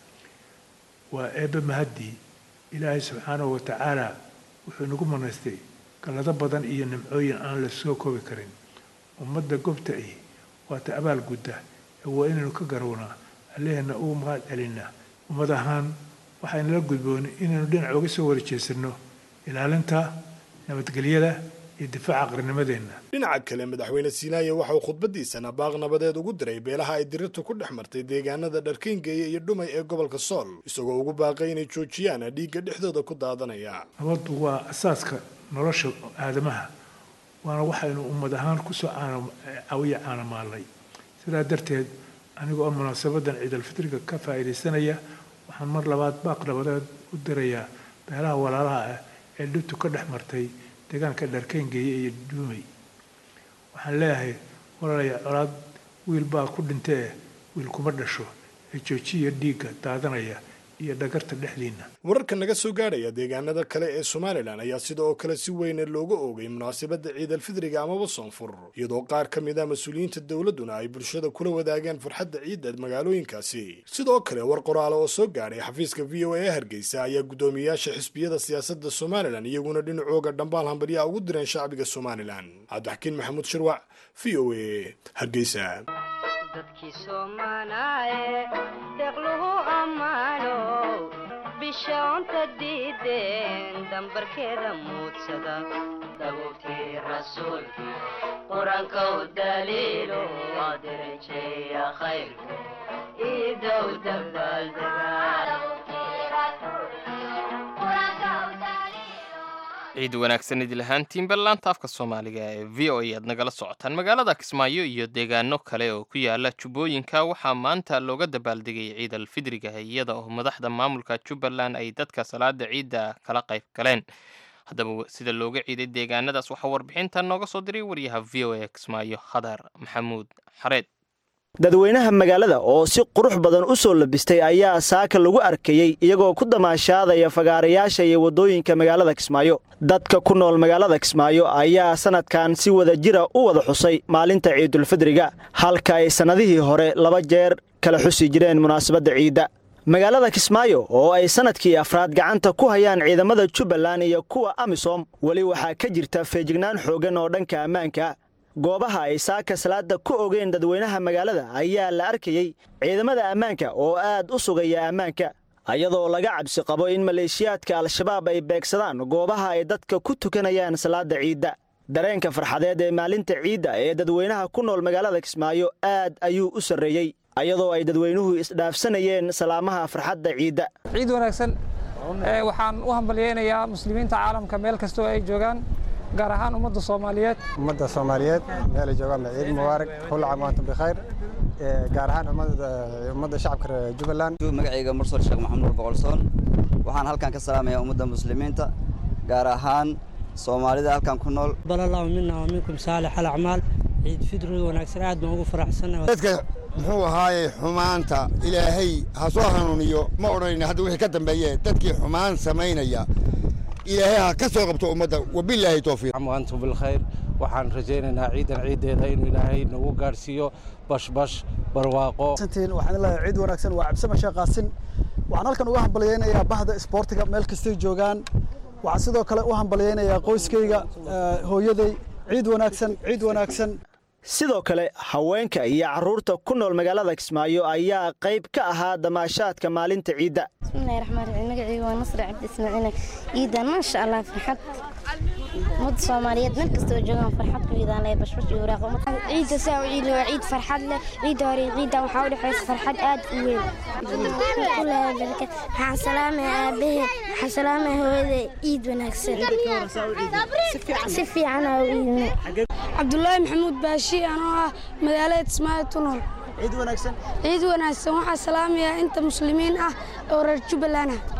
[SPEAKER 20] waa eebbe mahaddii ilaahay subxaanahu wa tacaala wuxuu nagu manaystay gallado badan iyo nimcooyin aan la soo koobi karin ummadda gobta ahi waata abaal gudda ee waa inaynu ka garownaa alleheenna ugu mahad celinaa ummad ahaan waxaynala gudboon inaynu dhinac uga soo wada jeesanno ilaalinta nabadgelyada iyo difaaca qarnimadeenna
[SPEAKER 19] dhinaca kale madaxweyne siinaaye waxa uu khudbadiisana baaq nabadeed ugu diray beelaha ay dirirtu ku dhex martay deegaanada dharkayngeeya iyo dhumay ee gobolka sool isagoo ugu baaqay inay joojiyaan dhiigga dhexdooda ku daadanaya
[SPEAKER 20] nabaddu waa asaaska nolosha aadamaha waana waxaynu ummad ahaan kusoo cawiya caanamaalnay sidaa darteed aniga oo munaasabadan ciidalfitriga ka faa'iidaysanaya waxaan mar labaad baaq nabadeed u dirayaa beelaha walaalaha ah ee dhibtu ka dhex martay deegaanka dharkayngeeye iyo duumay waxaan leeyahay walaalaya colaad wiil baa ku dhintee wiil kuma dhasho ee joojiya dhiigga daadanaya iyo dhagarta dhexdiinna
[SPEAKER 19] wararka naga soo gaadhaya deegaanada kale ee somalilan ayaa sida oo kale si weyne looga oogay munaasabadda ciidalfidriga amaba soonfur iyadoo qaar ka mid ah mas-uuliyiinta dowladduna ay bulshada kula wadaageen farxadda ciidda magaalooyinkaasi sidoo kale war qoraale oo soo gaadhay xafiiska v o a ee hargeysa ayaa guddoomiyayaasha xisbiyada siyaasadda somalilan iyaguna dhinacooga dhambaal hambalyaa ugu direen shacbiga somalilan cabdixakiin maxamuud shirwac v o a hargeysa
[SPEAKER 21] dadkii soomaalaaye deeqluhu ammaano bishaonta diideen dambarkeeda muudsada dabuubtii rasuulkii qur-aanka u daliilo waa darajeeya khayrku iidow
[SPEAKER 2] ciid wanaagsan idil ahaantiin ballaanta afka soomaaliga ee v o a aad nagala socotaan magaalada kismaayo iyo deegaano kale oo ku yaala jubbooyinka waxaa maanta looga dabaaldegay ciid alfidriga iyada oo madaxda maamulka jubbaland ay dadka salaada ciidda kala qayb galeen haddaba sida looga ciiday deegaanadaas waxaa warbixintan nooga soo diray wariyaha v o a kismaayo khadar maxamuud xareed
[SPEAKER 22] dadweynaha magaalada oo si qurux badan u soo labistay ayaa saaka lagu arkayey iyagoo ku damaashaadaya fagaarayaasha iyo waddooyinka magaalada kismaayo dadka ku nool magaalada kismaayo ayaa sannadkan si wada jira u wada xusay maalinta ciidulfidriga halka ay sannadihii hore laba jeer kala xusi jireen munaasabadda ciidda magaalada kismaayo oo ay sannadkii afraad gacanta ku hayaan ciidamada jubbaland iyo kuwa amisom weli waxaa ka jirta feejignaan xooggan oo dhanka ammaanka goobaha ay saaka salaada ku ogeen dadweynaha magaalada ayaa la arkayey ciidamada ammaanka oo aad u sugaya ammaanka iyadoo laga cabsi qabo in maleeshiyaadka al-shabaab ay beegsadaan goobaha ay dadka ku tukanayaan salaada ciidda dareenka farxadeed ee maalinta ciidda ee dadweynaha ku nool magaalada kismaayo aad ayuu u sarreeyey ayadoo ay dadweynuhu isdhaafsanayeen salaamaha farxadda ciidda
[SPEAKER 3] ciid wanaagsan waxaan u hambalyeynayaa muslimiinta caalamka meel kastoo ay joogaan gaar ahaan ummadda soomaaliyeed
[SPEAKER 5] ummadda soomaaliyeed meel ay joogaan ba ciid mubaarak kulla caam wa antum bikhayr gaar ahaan ummadda shacabka reer jubbaland
[SPEAKER 23] magacayga mursal sheekh maxamuud boqolsoon waxaan halkan ka salaamayaa ummadda muslimiinta gaar ahaan soomaalida halkan ku nool
[SPEAKER 24] balallahu mina wa minkum saalix alacmaal ciid fidri wanaagsan aad baan ugu faraxsanahay
[SPEAKER 25] dadka muxuu ahaaye xumaanta ilaahay ha soo hanuuniyo ma odhanayna hadda wixii ka dambeeye dadkii xumaan samaynaya ilaahay ha ka soo qabto ummadda wabilaahi towfiiq
[SPEAKER 26] antum bilkhayr waxaan rajaynaynaa ciidan ciiddeeda inuu ilaahay nagu gaadhsiiyo bashbash barwaaqo
[SPEAKER 27] waxaan leeyahay ciid wanaagsan waa cabsama sheekaasin waxaan halkan uga hambalyeynayaa bahda isboortiga meel kastay joogaan waxaan sidoo kale u hambalyeynayaa qoyskayga hooyaday ciid wanaagsan ciid wanaagsan
[SPEAKER 22] sidoo kale haweenka iyo carruurta ku nool magaalada kismaayo ayaa qayb ka ahaa damaashaadka maalinta ciidda
[SPEAKER 28] bismillahi raxmaan raxiim magacayga waa nasri cabdi ismaaciil ciidan maasha allah farxad ummadda soomaaliyeed meel kastoo joogaan farxad ku iidaan leh bashbash iyo waraaqo
[SPEAKER 18] ciidda saa u ciidi waa ciid farxad leh ciidda hore ciidda waxaa u dhexaysa farxad aad u weyn waxaan salaamaya aabbahe waxaan salaamaya hooyada ciid wanaagsan si fiican aa u iidina
[SPEAKER 29] cabdulaahi maxamuud baashi anoo ah magaalada kismaayo tunool
[SPEAKER 27] ciid wanaagsan
[SPEAKER 29] ciid wanaagsan waxaa salaamayaa inta muslimiin ah oo reer jubbaland ah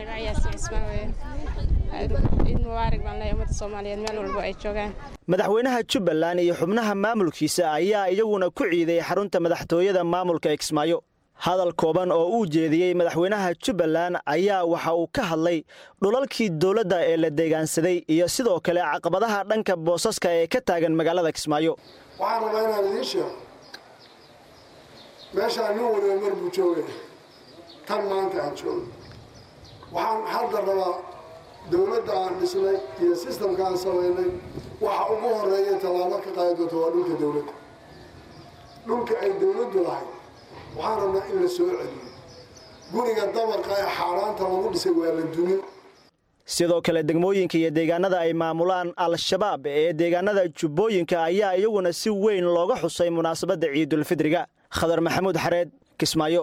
[SPEAKER 30] ciid mubaarak baan leeyahay ummadda soomaaliyeed meel walbo ay joogaan
[SPEAKER 22] madaxweynaha jubbaland iyo xubnaha maamulkiisa ayaa iyaguna ku ciiday xarunta madaxtooyada maamulka ee kismaayo hadal kooban oo uu jeediyey madaxweynaha jubbaland ayaa waxa uu ka hadlay dhulalkii dowladda ee la deegaansaday iyo sidoo kale caqabadaha dhanka boosaska ee ka taagan magaalada kismaayo
[SPEAKER 31] waxaan rabaa inaan idiin sheego meeshaan nin waliba mar buu joogaya tan maanta aan joogo waxaan hadda rabaa dowladda aan dhisnay iyo sistamka aan samaynay waxa ugu horeeya tallaabo ka qaadi doonta waa dhulka dowladda dhulka ay dowladdu lahayd waxaan rabnaa in la soo celiyo guriga dabarka ee xaaraanta lagu dhisay waa la dumin
[SPEAKER 22] sidoo kale degmooyinka iyo deegaanada ay maamulaan al-shabaab ee deegaanada jubbooyinka ayaa iyaguna si weyn looga xusay munaasabadda ciidulfidriga khadar maxamuud xareed kismaayo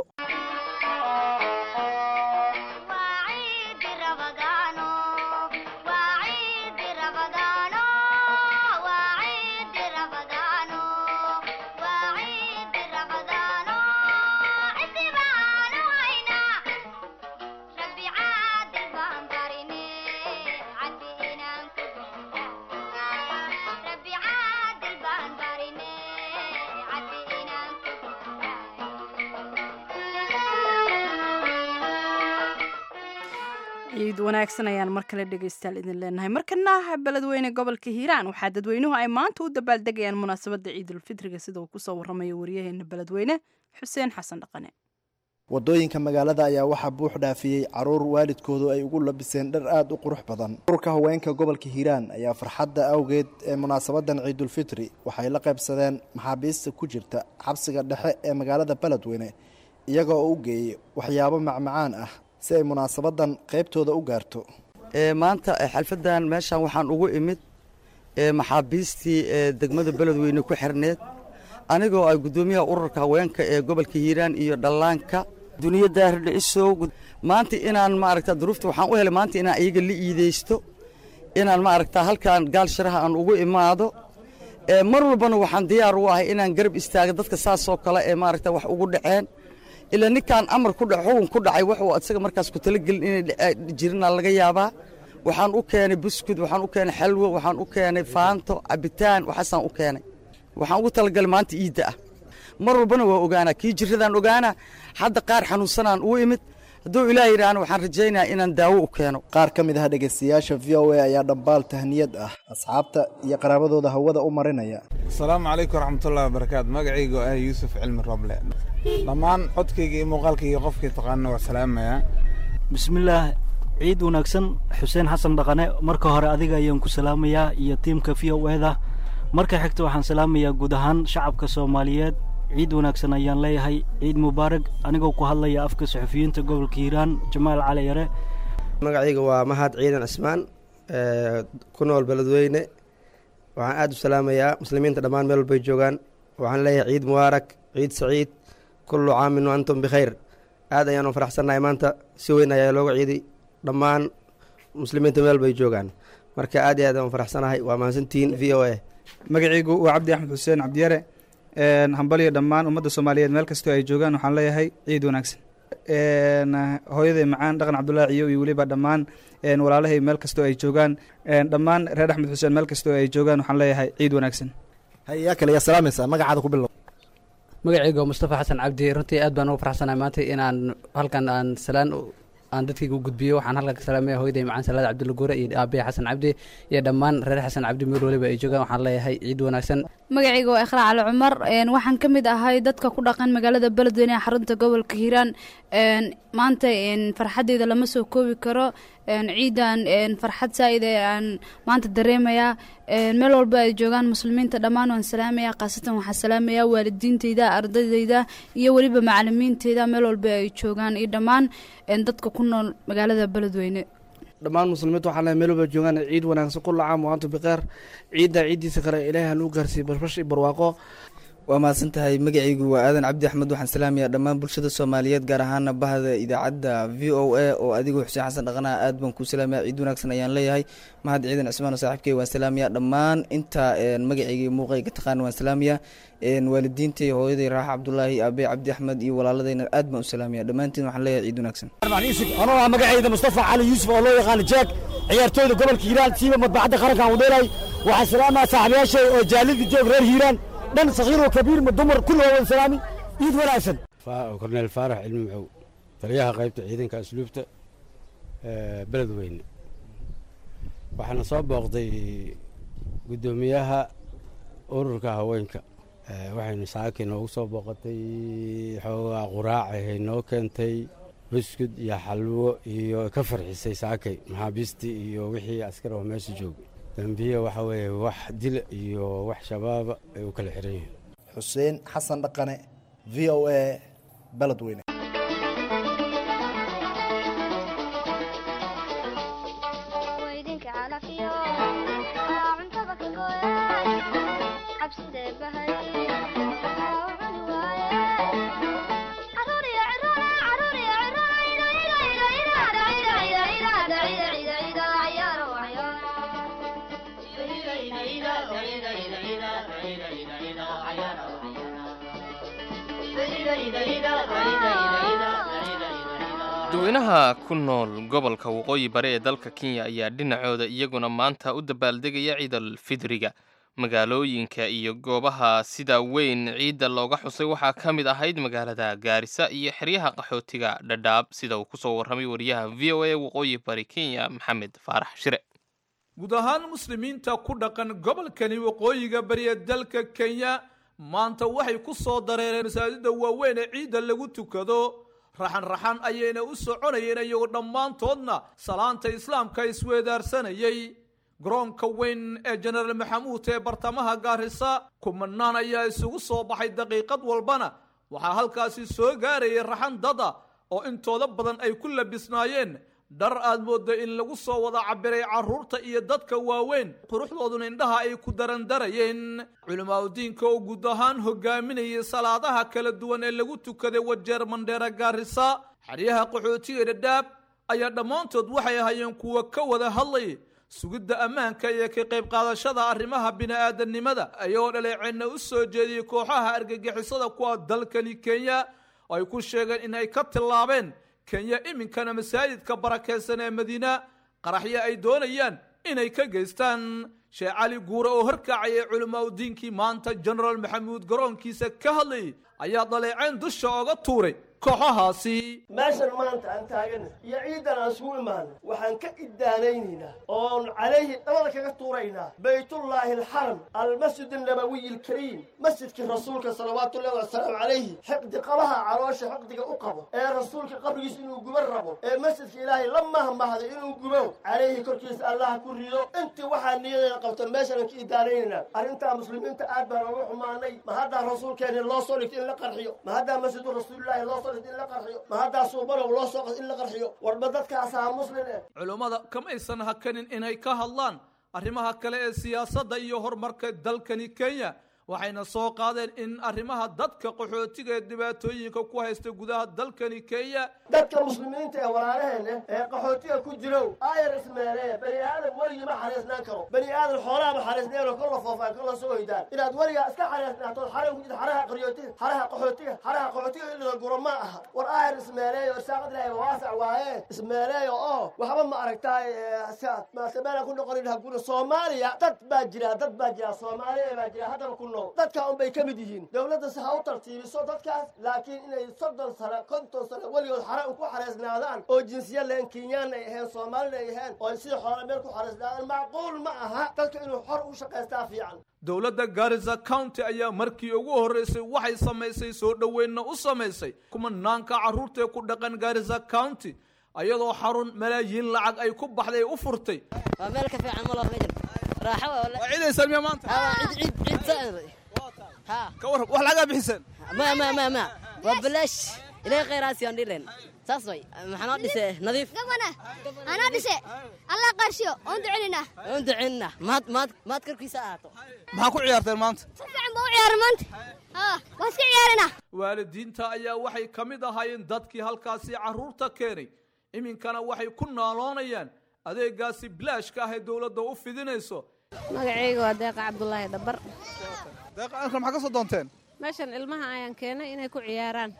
[SPEAKER 1] ciid wanaagsan ayaan mar kale dhegaystayaal idin leenahay markana beledweyne gobolka hiiraan waxaa dadweynuhu ay maanta u dabaaldegayaan munaasabadda ciidulfitriga sida uu kusoo waramayo waryaheena beledweyne xuseen xasan dhaqane
[SPEAKER 32] wadooyinka magaalada ayaa waxaa buux dhaafiyey caruur waalidkoodu ay ugu labiseen dhar aada u qurux badan ururka haweenka gobolka hiiraan ayaa farxadda awgeed ee munaasabadan ciidulfitri waxay la qaybsadeen maxaabiista ku jirta xabsiga dhexe ee magaalada beledweyne iyaga oo u geeyey waxyaabo macmacaan ah si ay munaasabadan qaybtooda u gaarto
[SPEAKER 33] maanta xalfadan meeshan waxaan ugu imid maxaabiistii degmada beledweyne ku xirneed anigoo ay guddoomiyaha ururka haweenka ee gobolka hiiraan iyo dhallaanka duniya daahrdhicisow maanta inaan maaragta duruufta waxaan u helay maanta inaan iyaga la iideysto inaan maaragta halkan gaal sharaha aan ugu imaado mar walbana waxaan diyaar u ahay inaan garab istaaga dadka saasoo kale ee maaragta wax ugu dhaceen ilaa ninkaan amar ku dhac xukun ku dhacay wuxuu isaga markaas ku talagelin inay jirina laga yaabaa waxaan u keenay buskud waxaan u keenay xalwo waxaan u keenay faanto cabitaan waxaasaan u keenay waxaan ugu talagalay maanta iidda ah mar walbana waa ogaanaa kii jiradaan ogaanaa hadda qaar xanuunsanaan uu imid hadduu ilaah yidhaahna waxaan rajaynayaa inaan daawo u keeno
[SPEAKER 32] qaar ka mid ah dhegaystayaasha v o a ayaa dhambaal tahniyad ah asxaabta iyo qaraabadooda hawada u marinaya
[SPEAKER 34] asalaamu calaykum waraxmatullahi wabarakaatu magacayga ah yuusuf cilmi roble dhammaan codkayga iyo muuqaalkayga iyo qofkii taqaana waa salaamayaa
[SPEAKER 35] bismillaah ciid wanaagsan xuseen xasan dhaqane marka hore adiga ayaan ku salaamayaa iyo tiimka v o eda marka xigta waxaan salaamayaa guud ahaan shacabka soomaaliyeed ciid wanaagsan ayaan leeyahay ciid mubaarag anigoo ku hadlaya afka saxufiyiinta gobolka hiiraan jamaal cali yare
[SPEAKER 36] magacayga waa mahad ciidan cismaan ku nool beledweyne
[SPEAKER 4] waxaan aada u salaamayaa muslimiinta dhammaan meel walbay joogaan waxaan leeyahay ciid mubaarak ciid saciid kullu caamin wa antum bikhayr aad ayaan u faraxsannahay maanta si weyn ayaa looga ciiday dhammaan muslimiinta meel bay joogaan marka aad iyo aad aan u faraxsanahay waa mahadsantihiin v o a
[SPEAKER 6] magacaygu waa cabdi axmed xuseen cabdiyare hambaliyo dhammaan ummadda soomaaliyeed meel kastoo ay joogaan waxaan leeyahay ciid wanaagsan hooyaday macaan dhaqan cabdullaahi ciyo iyo weliba dhammaan walaalahay meel kastoo ay joogaan dhammaan reer axmed xuseen meel kastoo ay joogaan waxaan leeyahay ciid wanaagsan
[SPEAKER 32] hayaa kale yaa salaamaysaa magacaada ku bilow
[SPEAKER 7] magacayga waa mustafa xasan cabdi runtii aad baan ugu faraxsanahay maanta inaan halkan aan salaan aan dadkayga u gudbiyo waxaan halkan ka salaamaya hooyaday macaan salaad cabdulla guure iyo aabaya xasan cabdi iyo dhammaan reer xasan cabdi meel waliba ay joogaan waxaan leeyahay ciid wanaagsan
[SPEAKER 8] magacayga waa ikhraa cali cumar waxaan ka mid ahay dadka ku dhaqan magaalada beledweyne ee xarunta gobolka hiiraan maanta farxaddeyda lama soo koobi karo ciidan farxad saa'id ee aan maanta dareemayaa meel walba ay joogaan muslimiinta dhammaan waan salaamayaa khaasatan waxaan salaamayaa waalidiinteyda ardaydeyda iyo weliba macalimiinteyda meel walba ay joogaan iyo dhammaan dadka ku nool magaalada beledweyne
[SPEAKER 9] dhammaan muslimiinta waxaa leeyahay meel walba joogaan ciid wanaagsan kulla caam wa antum bikheer ciidda ciiddiisa kale ilaahay hanuu gaarsiiyo bashbash iyo barwaaqo
[SPEAKER 10] waa mahadsan tahay magacaygu waa aadan cabdi axmed waxaan salaamayaa dhammaan bulshada soomaaliyeed gaar ahaana bahda idaacadda v o a oo adigu xuseen xasan dhaqanaha aad baan kuu salaamaya ciid wanaagsan ayaan leeyahay mahad ciidan cismaan oo saaxiibkey waan salaamayaa dhammaan inta magacayga iyo muuqayga taqaana waan salaamayaa waalidiintay hooyaday raaxa cabdulaahi aabey cabdi axmed iyo walaaladayna aad baan u salaamaya dhammaantiin waxaan leeyahay ciid wanaagsan
[SPEAKER 11] anoo ah magacayda mustafa cali yuusuf oo loo yaqaano jeeg ciyaartooyda gobolka hiiraan siiba madbacadda qarankan wadheelay waxaan salaamaya saaxiibayaashay oo jaalida joog reer hiiraan dhan sakiir oo kabiir ma dumar kulli waa salaami ciid wanaagsan
[SPEAKER 12] korneel faarax cilmi maxow taliyaha qaybta ciidanka asluubta beledweyne waxaana soo booqday guddoomiyaha ururka haweenka waxaynu saaki noogu soo booqatay xoogaa quraacahay noo keentay buskud iyo xalwo iyo ka farxisay saakay maxaabiistii iyo wixii askar oo meesha joogay dambiye waxa weeye wax dila iyo wax shabaaba ay u kala xiran yihiin
[SPEAKER 32] xuseen xasan dhaqane v o a beledweyne
[SPEAKER 2] dadweynaha ku nool gobolka waqooyi bare ee dalka kenya ayaa dhinacooda iyaguna maanta u dabaaldegaya ciidal fidriga magaalooyinka iyo goobaha sida weyn ciidda looga xusay waxaa ka mid ahayd magaalada gaarisa iyo xeryaha qaxootiga dhadhaab sida uu kusoo warramay wariyaha v o a waqooyi bari kenya maxamed faarax shire
[SPEAKER 13] guud ahaan muslimiinta ku dhaqan gobolkani waqooyiga bari ee dalka kenya maanta waxay ku soo dareereen masaajida waaweyn ee ciidda lagu tukado raxan raxan ayayna u soconayeen iyagoo dhammaantoodna salaanta islaamka isweedaarsanayay garoonka weyn ee jenaraal maxamuud ee bartamaha gaarisa kumanaan ayaa isugu soo baxay daqiiqad walbana waxaa halkaasi soo gaarayay raxan dada oo intooda badan ay ku labisnaayeen dhar aad moodda in lagu soo wada cabiray carruurta iyo dadka waaweyn quruxdooduna indhaha ay ku darandarayeen culimaadudiinka oo guud ahaan hogaaminayay salaadaha kala duwan ee lagu tukaday wajeer mandheera gaarisa xeryaha qaxootiga dhadhaab ayaa dhammaantood waxay ahaayeen kuwa ka wada hadlay sugidda ammaanka iyo ka qayb qaadashada arrimaha bini'aadanimada ayagoo dhaleeceenna u soo jeediyey kooxaha argagixisada kuwa dalkani kenya oo ay ku sheegeen in ay ka tillaabeen kenya iminkana masaajidka barakaysan ee madiina qaraxyo ay doonayaan inay ka geystaan sheekh cali guure oo horkacayay culimaa udiinkii maanta jenaraal maxamuud garoonkiisa ka hadlayay ayaa daleecayn dusha oga tuuray kooxahaasi
[SPEAKER 14] meeshan maanta aan taagana iyo ciidan aan isugu imaana waxaan ka iddaanaynaynaa oon calayhi dhabada kaga tuuraynaa baytullaahi alxaram almasjid annabawiy alkariim masjidkii rasuulka salawaatullahi wasalaamu calayhi xiqdi qabaha caloosha xiqdiga u qabo ee rasuulka qabrigiisa inuu guban rabo ee masjidka ilaahay la mahmahday inuu gubo calayhi korkiisa allaha ku rido intii waxaa niyadeeda qabta meeshaan ka iddaanaynaynaa arrintaa muslimiinta aad baan uga xumaanay ma haddaa rasuulkeeni loo soo dhigtay in la qarxiyo ma haddaa masjidu rasuulilaahi loo soo dhigtay in la qarxiyo ma haddaa suubanow loo soo qas in la qarxiyo warba dadkaasaa muslin eh
[SPEAKER 13] culummada kamaysan hakanin inay ka hadlaan arrimaha kale ee siyaasadda iyo horumarka dalkani kenya waxayna soo qaadeen in arrimaha dadka qaxootiga ee dhibaatooyinka ku haysta gudaha dalkani kenya
[SPEAKER 14] dadka muslimiinta ee walaalaheena ee qaxootiga ku jirow aayar ismeelee bani aadam weligii ma xariisnaan karo bani aadam xoolaha ma xariisneenoo kolla foofaan kolla soo hoydaan inaad weligaa iska xariisnaatood xaran ku jirta xaraha qaxootiga xaraha qaxootiga xaraha qaxootiga in la guro ma aha war aayar ismeeleeyo irsaaqad ilaahay waasac waaye ismeeleeyo oo waxba ma aragtaay maasameela ku noqonin haguna soomaaliya dad baa jira dad baa jira soomaaliya baa jira haddaba ku nool dadka un bay ka mid yihiin dowladdas ha u tartiibiso dadkaas laakiin inay soddon sano konton sano weligood xara un ku xariisnaadaan oo jinsiya leen kenyaan ay ahayn soomaalina ay ahayn oo sida xoola meel ku xariisnaadaan macquul ma aha dadka inuu xor u shaqaystaa fiican
[SPEAKER 13] dowladda garissa county ayaa markii ugu horreysay waxay samaysay soo dhoweynna u samaysay kumanaanka carruurtaee ku dhaqan garissa county ayadoo xarun malaayiin lacag ay ku baxday u furtay
[SPEAKER 3] waa meel ka fiican malo ma jirto raaxo
[SPEAKER 13] waa ciidaysan miya maanta
[SPEAKER 3] ciid ciid ciid ha
[SPEAKER 13] ka warrab wax lagaa bixiseen
[SPEAKER 3] ma ma ma ma waa balaash ilaahay khayraasi aan dhilen saas way maxaa noo dhise nadiif
[SPEAKER 5] gabana anaa dhise allah qarshiyo oon ducelinaa
[SPEAKER 3] oon ducelinna maad maad maad korkiisa ahaato
[SPEAKER 13] maxaa ku ciyaarteen maanta
[SPEAKER 5] si fiican baa u ciyaara maanta ha waa iska ciyaarinaa
[SPEAKER 13] waalidiinta ayaa waxay ka mid ahaayeen dadkii halkaasi carruurta keenay iminkana waxay ku naaloonayaan adeegaasi bilaashka ah ee dowladda u fidinayso
[SPEAKER 30] magacayga waa deeqa cabdulaahi dhabar
[SPEAKER 13] deeqa anka maxaa ka soo doonteen
[SPEAKER 30] meeshan ilmaha ayaan keenay inay ku ciyaaraan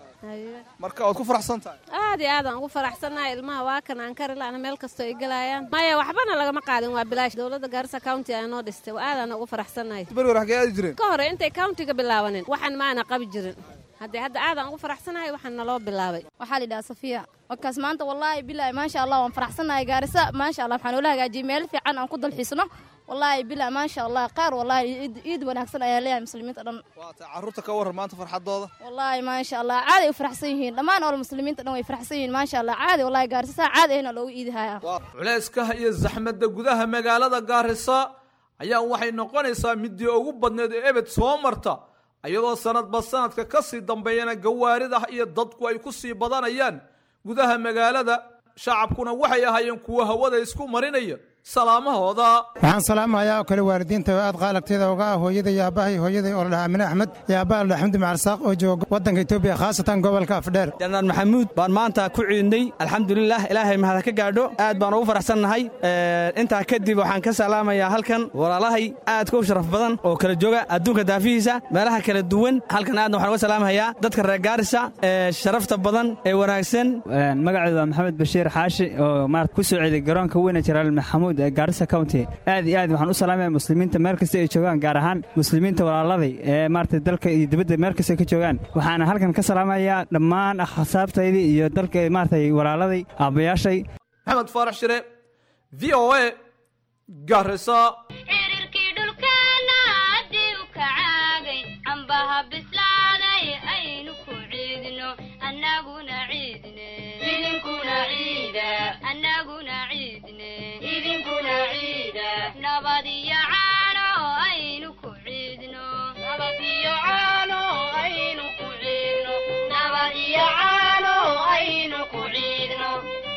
[SPEAKER 13] marka waad ku faraxsan tahay
[SPEAKER 30] aad iyo aad aan ugu faraxsannahay ilmaha waa kan aan kari la'ana meel kastoo ay gelayaan maya waxbana lagama qaadin waa bilaash dowladda gaarisa county ayaa noo dhistay aadaan ugu faraxsannahay
[SPEAKER 13] beri hore xagee aadi jireen
[SPEAKER 30] ka hore intay countiga bilaabanin waxaan maana qabi jirin haddee hadda aadaan ugu faraxsanahay waxaan naloo bilaabay
[SPEAKER 29] waxaa la yidhaha safiya wakaas maanta wallaahi bilaahi maasha allah waan faraxsanahay gaarisa maasha allah waxaan ula hagaajiyey meel fiican aan ku dalxiisno wallaahi bilaahi maasha allah qaar wallaahi iid wanaagsan ayaan leeyahay muslimiinta dhan
[SPEAKER 13] waata carruurta ka warran maanta farxadooda
[SPEAKER 29] wallaahi maasha allah caadi ay u faraxsan yihiin dhammaan ool muslimiinta dhan way faraxsan yihiin maasha allah caadi wallaahi gaarisa saa caadi ahna loogu iidihaya
[SPEAKER 13] culayskaha iyo zaxmadda gudaha magaalada gaarisa ayaa waxay noqonaysaa midii ugu badneed ee ebed soo marta iyadoo sanadba sanadka ka sii dambeeyana gawaarida iyo dadku ay ku sii badanayaan gudaha magaalada shacabkuna waxay ahaayeen kuwa hawada isku marinaya salaamahooda
[SPEAKER 15] waxaan salaamayaa oo kale waalidiinta oo aad qaalagteeda uga ah hooyaday iyo aabbahay hooyaday oo la dhahaa amine axmed iyo aabbaha la dhaha xamdi macarsaaq oo jooga waddanka etoobiya khaasatan gobolka afdheer
[SPEAKER 16] janaan maxamuud baan maanta ku ciidnay alxamdulilah ilaahay mahad ka gaadho aad baan ugu faraxsannahay intaa kadib waxaan ka salaamayaa halkan walaalahay aadka u sharaf badan oo kala jooga adduunka daafihiisa meelaha kala duwan halkan aadna waxaan uga salaamayaa dadka reer gaarisa ee sharafta badan ee wanaagsan
[SPEAKER 17] magaceedu waa maxamed bashiir xaashi oo maarata ku soo ceeday garoonka weyne jaraal maxamuud ee gaarisa county aad iyo aad waxaan u salaamaya muslimiinta meel kasta ay joogaan gaar ahaan muslimiinta walaaladay ee maarata dalka iyo dibadda meel kasta ka joogaan waxaana halkan ka salaamayaa dhammaan akhasaabtaydii iyo dalka maarata walaaladay aabbayaashay
[SPEAKER 13] maxamed faarax shire v o a gaarisa
[SPEAKER 18] xiriirkii dhulkeena haddii u kacaagay cambaha bislaaday aynu ku ciidno annaguna ciidne idinkuna ciida annaguna ciidne idinkuna ciida nabad iyo caano aynu ku ciidno nabad iyo caano aynu ku ciidno nabad iyo caano aynu ku ciidno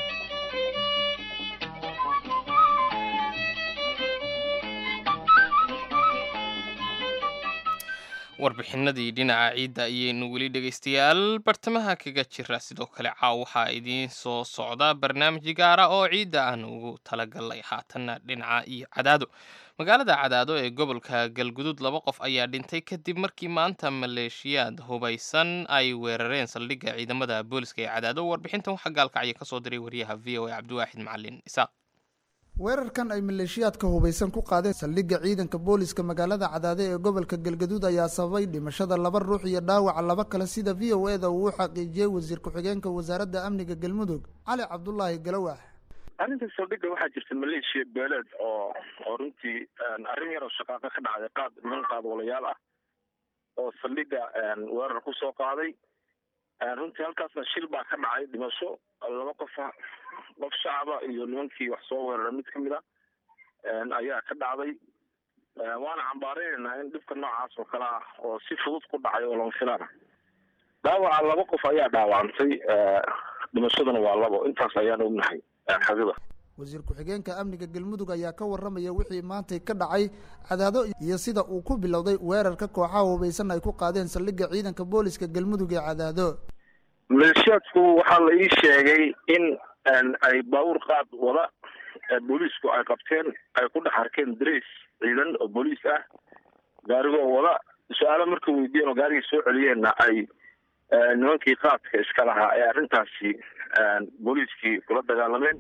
[SPEAKER 2] warbixinadii dhinaca ciidda ayaynu weli dhegaystayaal bartamaha kaga jira sidoo kale caaw waxaa idiin soo socda barnaamij gaara oo ciidda aan ugu talagalnay haatanna dhinaca iyo cadaado magaalada cadaado ee gobolka galgudud laba qof ayaa dhintay kadib markii maanta maleeshiyaad hubaysan ay weerareen saldhigga ciidamada booliska ee cadaado warbixintan waxaa gaalkacyo kasoo diray wariyaha v o a cabdiwaaxid macalin isaaq
[SPEAKER 19] weerarkan ay maleeshiyaadka hubaysan ku qaadeen saldhigga ciidanka booliska magaalada cadaade ee gobolka galgaduud ayaa sababay dhimashada laba ruux iyo dhaawaca laba kale sida v o e da uu u xaqiijiyey wasiir ku-xigeenka wasaaradda amniga galmudug cali cabdulaahi galawax
[SPEAKER 20] arrinta saldhigga waxaa jirta maleeshiya beeleed oo oo runtii arrin yaroo shaqaaqa ka dhacday qaad niman qaadwalayaal ah oo saldhigga weerar ku soo qaaday runtii halkaasna shil baa ka dhacay dhimasho laba qof qof shacaba iyo nimankii wax soo weerara mid ka mid a ayaa ka dhacday waana cambaareynayna in dhibka noocaas oo kale ah oo si fudud ku dhacay oo lama filaana dhaawaca laba qof ayaa dhaawacantay dhimashaduna waa labo intaas ayaan ognahay xagida
[SPEAKER 19] wasiir ku-xigeenka amniga galmudug ayaa ka waramaya wixii maantay ka dhacay cadaado iyo sida uu ku bilowday weerarka kooxaha hubaysan ay ku qaadeen saldhigga ciidanka booliska galmudug ee cadaado
[SPEAKER 20] maleeshiyaadku waxaa la ii sheegay in ay baabuur qaad wada booliisku ay qabteen ay ku dhex arkeen darays ciidan oo booliis ah gaarigoo wada su-aalo marka weydiiyeen oo gaarigii soo celiyeenna ay nimankii qaadka iska lahaa ee arrintaasi booliiskii kula dagaalameen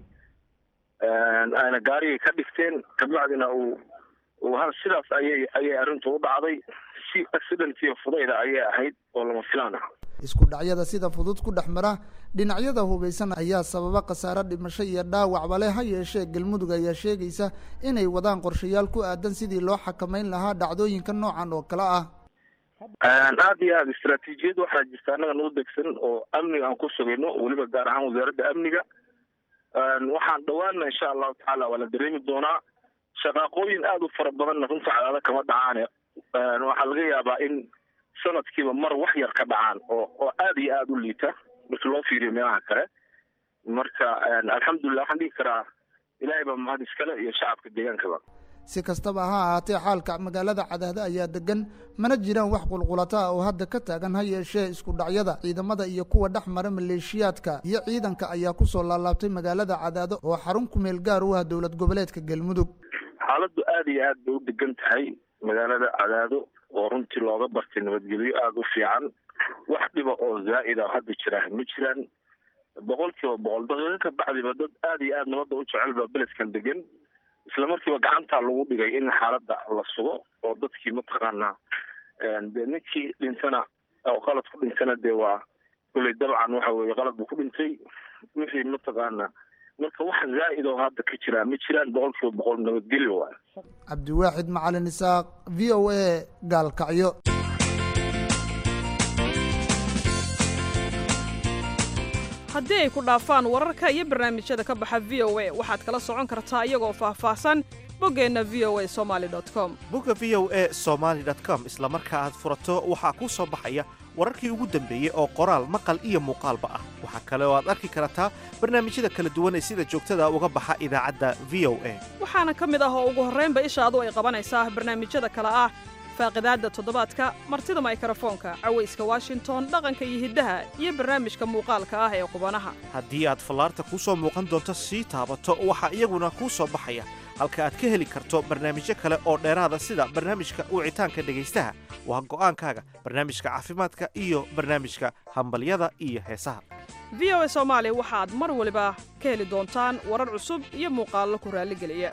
[SPEAKER 20] ayna gaarigii ka dhigteen kabacdina uu uu hal sidaas ayay ayay arrintu u dhacday si accidentiyo fudayda ayay ahayd oo lama filaan ah
[SPEAKER 19] isku dhacyada sida fudud ku dhex mara dhinacyada hubaysan ayaa sababa khasaare dhimasho iyo dhaawacba leh ha yeeshee galmudug ayaa sheegaysa inay wadaan qorshayaal ku aadan sidii loo xakameyn lahaa dhacdooyinka noocan oo kale ah
[SPEAKER 20] aad iyo aada istaraatiijiyad waxaa jirta annaga noo degsan oo amniga aan ku sugayno weliba gaar ahaan wasaaradda amniga waxaan dhawaana insha allahu tacaala waa la dareemi doonaa shaqaaqooyin aada u fara badanna runta cadaada kama dhacaane waxaa laga yaabaa in sanadkiiba mar wax yar ka dhacaan oo oo aada iyo aada u liita markii loo fiiriyo meelaha kale marka alxamdulilah waxaan dhihi karaa ilaahay baa mahad iskale iyo shacabka deegaankaba
[SPEAKER 19] si kastaba ha ahaatee xaalka magaalada cadaado ayaa degan mana jiraan wax qulqulata ah oo hadda ka taagan ha yeeshee isku dhacyada ciidamada iyo kuwa dhex mara maleeshiyaadka iyo ciidanka ayaa kusoo laalaabtay magaalada cadaado oo xarun kumeel gaar u ah dowlad goboleedka galmudug
[SPEAKER 20] xaaladdu aada iyo aad bay u degan tahay magaalada cadaado oo runtii looga bartay nabadgelyo aada u fiican wax dhiba oo zaa'ida hadda jira ma jiraan boqol kiiba boqol daqiiqo ka bacdiba dad aada iyo aada nabadda u jecel baa beledkan degan isla markiiba gacantaa lagu dhigay in xaaladda la sugo oo dadkii mataqaanaa dee ninkii dhintana oo qalad ku dhintana dee waa kulley dabcan waxa weeye qalad buu ku dhintay wixii mataqaanaa marka wax zaa'id oo hadda ka jiraa ma jiraan boqol kiiba boqol nabadgelyo waay
[SPEAKER 19] cabdiwaaxid macalin isaaq v o a gaalkacyo
[SPEAKER 1] haddii ay ku dhaafaan wararka iyo barnaamijyada ka baxa v o a waxaad kala socon kartaa iyagoo faahfaahsan boggeenna v o a somaali com
[SPEAKER 4] bogga v o a somaali com isla marka aad furato waxaa kuu soo baxaya wararkii ugu dambeeyey oo qoraal maqal iyo muuqaalba ah waxaa kale oo aad arki kartaa barnaamijyada kala duwan ee sida joogtada uga baxa idaacadda v o a
[SPEAKER 1] waxaana ka mid ah oo ugu horraynba ishaadu ay qabanaysaa barnaamijyada kale ah faaqidaadda toddobaadka martida maykrofoonka cawayska washington dhaqanka iyo hiddaha iyo barnaamijka muuqaalka ah ee qubanaha
[SPEAKER 4] haddii aad fallaarta kuu soo muuqan doonto sii taabato waxaa iyaguna kuu soo baxaya halka aad ka heli karto barnaamijyo kale oo dheeraada sida barnaamijka wicitaanka dhegaystaha waa go'aankaaga barnaamijka caafimaadka iyo barnaamijka hambalyada iyo heesaha
[SPEAKER 1] v o a soomaali waxaad mar waliba ka heli doontaan warar cusub iyo muuqaallo ku raalligeliya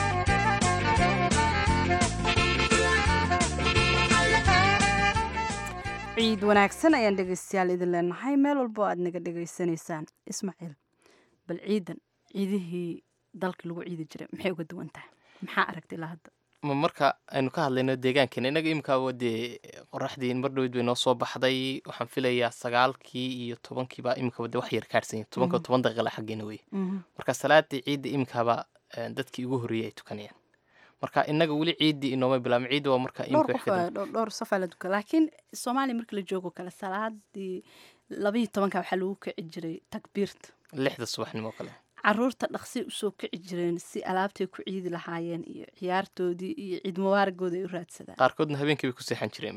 [SPEAKER 6] ciid wanaagsan ayaan dhegaystayaal idin leenahay meel walbo aad naga dhegaysanaysaan ismaaciil bal ciidan ciidihii dalka lagu ciidi jiray maxay uga duwan tahay maxaa aragta ilaa hadda
[SPEAKER 2] ma marka aynu ka hadlayno deegaankeena innaga imikaaba dee qoraxdii mar dhowed bay noo soo baxday waxaan filayaa sagaalkii iyo tobankiiba imikaba de wax yar kaadhsanya tobanka
[SPEAKER 6] Mhm.
[SPEAKER 2] toban daqiiqala xaggeena wey
[SPEAKER 6] Mhm.
[SPEAKER 2] marka salaadii ciidda imikaaba eh, dadkii ugu horreeyey ay tukanayaan marka innaga weli ciiddii inooma bilaabin ciidda waa marka
[SPEAKER 6] dhowr
[SPEAKER 2] imika
[SPEAKER 6] qof waa- dhowr dhowr safaa la duka laakiin soomaaliya marka la joogo kale salaadii labayo tobanka waxaa lagu kici jiray takbiirta
[SPEAKER 2] lixda subaxnimo kale
[SPEAKER 6] caruurta dhaqsi usoo kici jireen si alaabtay ku ciidi lahaayeen iyo ciyaartoodii iyo ciid mubaaragooda ay u raadsadaan
[SPEAKER 2] qaarkoodna habeenkii bay ku seexan jireen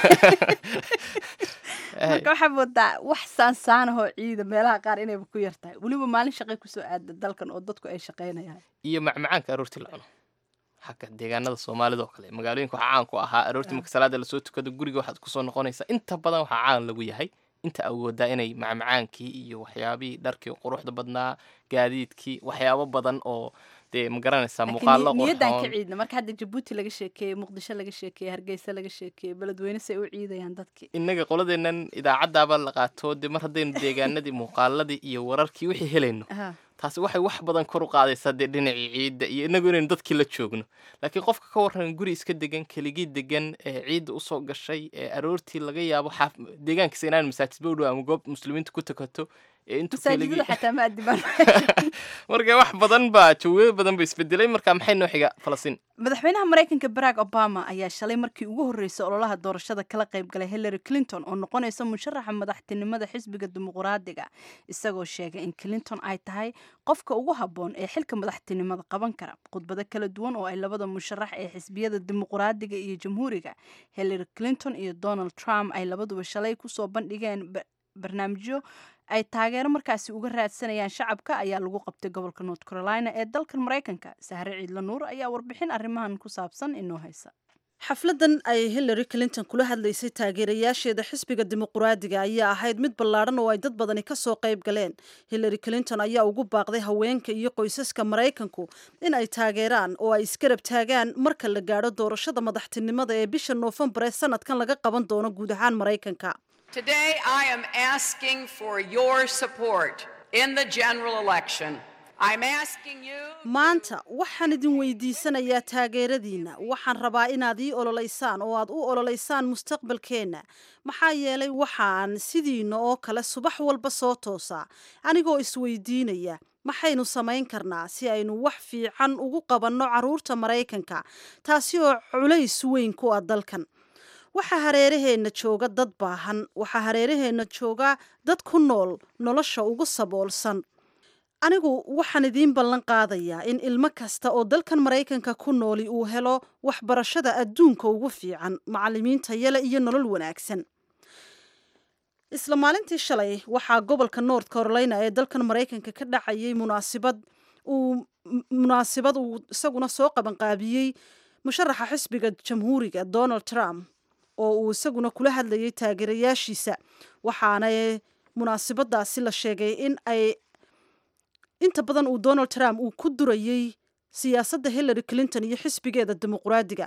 [SPEAKER 6] marka waxaa moodaa wax saansaanahoo ciida meelaha qaar inayba ku yartahay weliba maalin shaqay kusoo aada dalkan oo dadku ay shaqaynayaan
[SPEAKER 2] iyo macmacaanka aroortii la cuno xagga deegaanada soomaalida oo kale magaalooyinka waxaa caan ku ahaa aroortii marka salaada lasoo tukado guriga waxaad kusoo noqonaysaa inta badan waxaa caan lagu yahay inta awoodaa inay macmacaankii iyo waxyaabihii dharkii quruxda badnaa gaadiidkii waxyaabo badan oo dee ma garanaysaa muuqaalo
[SPEAKER 6] laakiin niyadan ka
[SPEAKER 2] qurxoon
[SPEAKER 6] ciidna marka hadda jabuuti laga sheekeeyey muqdisho laga sheekeeyey hargeysa laga sheekeeyey beledweyne say u ciidayaan dadkii
[SPEAKER 2] innaga qoladeennan idaacaddaaba la qaato dee mar haddaynu deegaanadii muuqaaladii iyo wararkii wixii helayno
[SPEAKER 6] Aha.
[SPEAKER 2] taasi waxay wax badan kor u qaadaysaa dee dhinacii ciidda iyo inagu inaynu dadkii la joogno laakiin qofka ka waran guri iska degan keligii degan ee ciidda usoo gashay ee aroortii laga yaabo xaaf deegaankiisa inaan masaajidba u dhow ama goob muslimiinta ku tukato ee intuu
[SPEAKER 6] masaajidada
[SPEAKER 2] keligii
[SPEAKER 6] xataa ma adibaan
[SPEAKER 2] marka wax badan baa jawaabo badan ba isbedelay marka maxay noo xiga falastiin
[SPEAKER 6] madaxweynaha maraykanka barack obama ayaa shalay markii ugu horreysay ololaha doorashada kala qayb galay hillary clinton oo noqonaysa musharaxa madaxtinimada xisbiga dimuqraadiga isagoo sheegay in clinton ay tahay qofka ugu habboon ee xilka madaxtinimada qaban kara khudbado kala duwan oo ay labada musharax ee xisbiyada dimuqraadiga iyo jamhuuriga hillary clinton iyo donald trump ay labaduba shalay kusoo bandhigeen ba- barnaamijyo ay taageero markaasi uga raadsanayaan shacabka ayaa lagu qabtay gobolka north carolina ee dalkan maraykanka sahre ciidla nuur ayaa warbixin arrimahan ku saabsan inoo haysa
[SPEAKER 7] xafladan ay hillary clinton kula hadlaysay taageerayaasheeda xisbiga dimuqraadiga ayaa ahayd mid ballaadhan oo ay dad badani ka soo qayb galeen hillary clinton ayaa ugu baaqday haweenka iyo qoysaska maraykanku in ay taageeraan oo ay isgarab taagaan marka la gaadho doorashada madaxtinimada ee bisha noofembar ee sanadkan laga qaban doono guud ahaan maraykanka
[SPEAKER 8] Today, I am asking for your support in the general election. I'm asking you.
[SPEAKER 7] maanta waxaan idin weydiisanayaa taageeradiinna waxaan rabaa inaad ii ololeysaan oo aad u ololeysaan mustaqbalkeenna maxaa yeelay waxaan sidiinna oo kale subax walba soo toosaa anigoo isweydiinaya maxaynu samayn karnaa si aynu wax fiican ugu qabanno carruurta maraykanka taasi oo culays weyn ku ah dalkan waxaa hareeraheenna jooga dad baahan waxaa hareeraheenna jooga dad ku nool nolosha ugu saboolsan anigu waxaan idiin ballan qaadayaa in ilmo kasta oo dalkan maraykanka ku nooli uu helo waxbarashada adduunka ugu fiican macallimiinta yale iyo nolol wanaagsan isla maalintii shalay waxaa gobolka north carolina ee dalkan maraykanka ka dhacayay munaasibad uu m- munaasibad uu isaguna soo qabanqaabiyey musharaxa xisbiga jamhuuriga donald trump oo uu isaguna kula hadlayay taageerayaashiisa waxaana munaasibadaasi la sheegay in ay inta badan uu donald trump uu ku durayey siyaasadda hillary clinton iyo xisbigeeda dimuqraadiga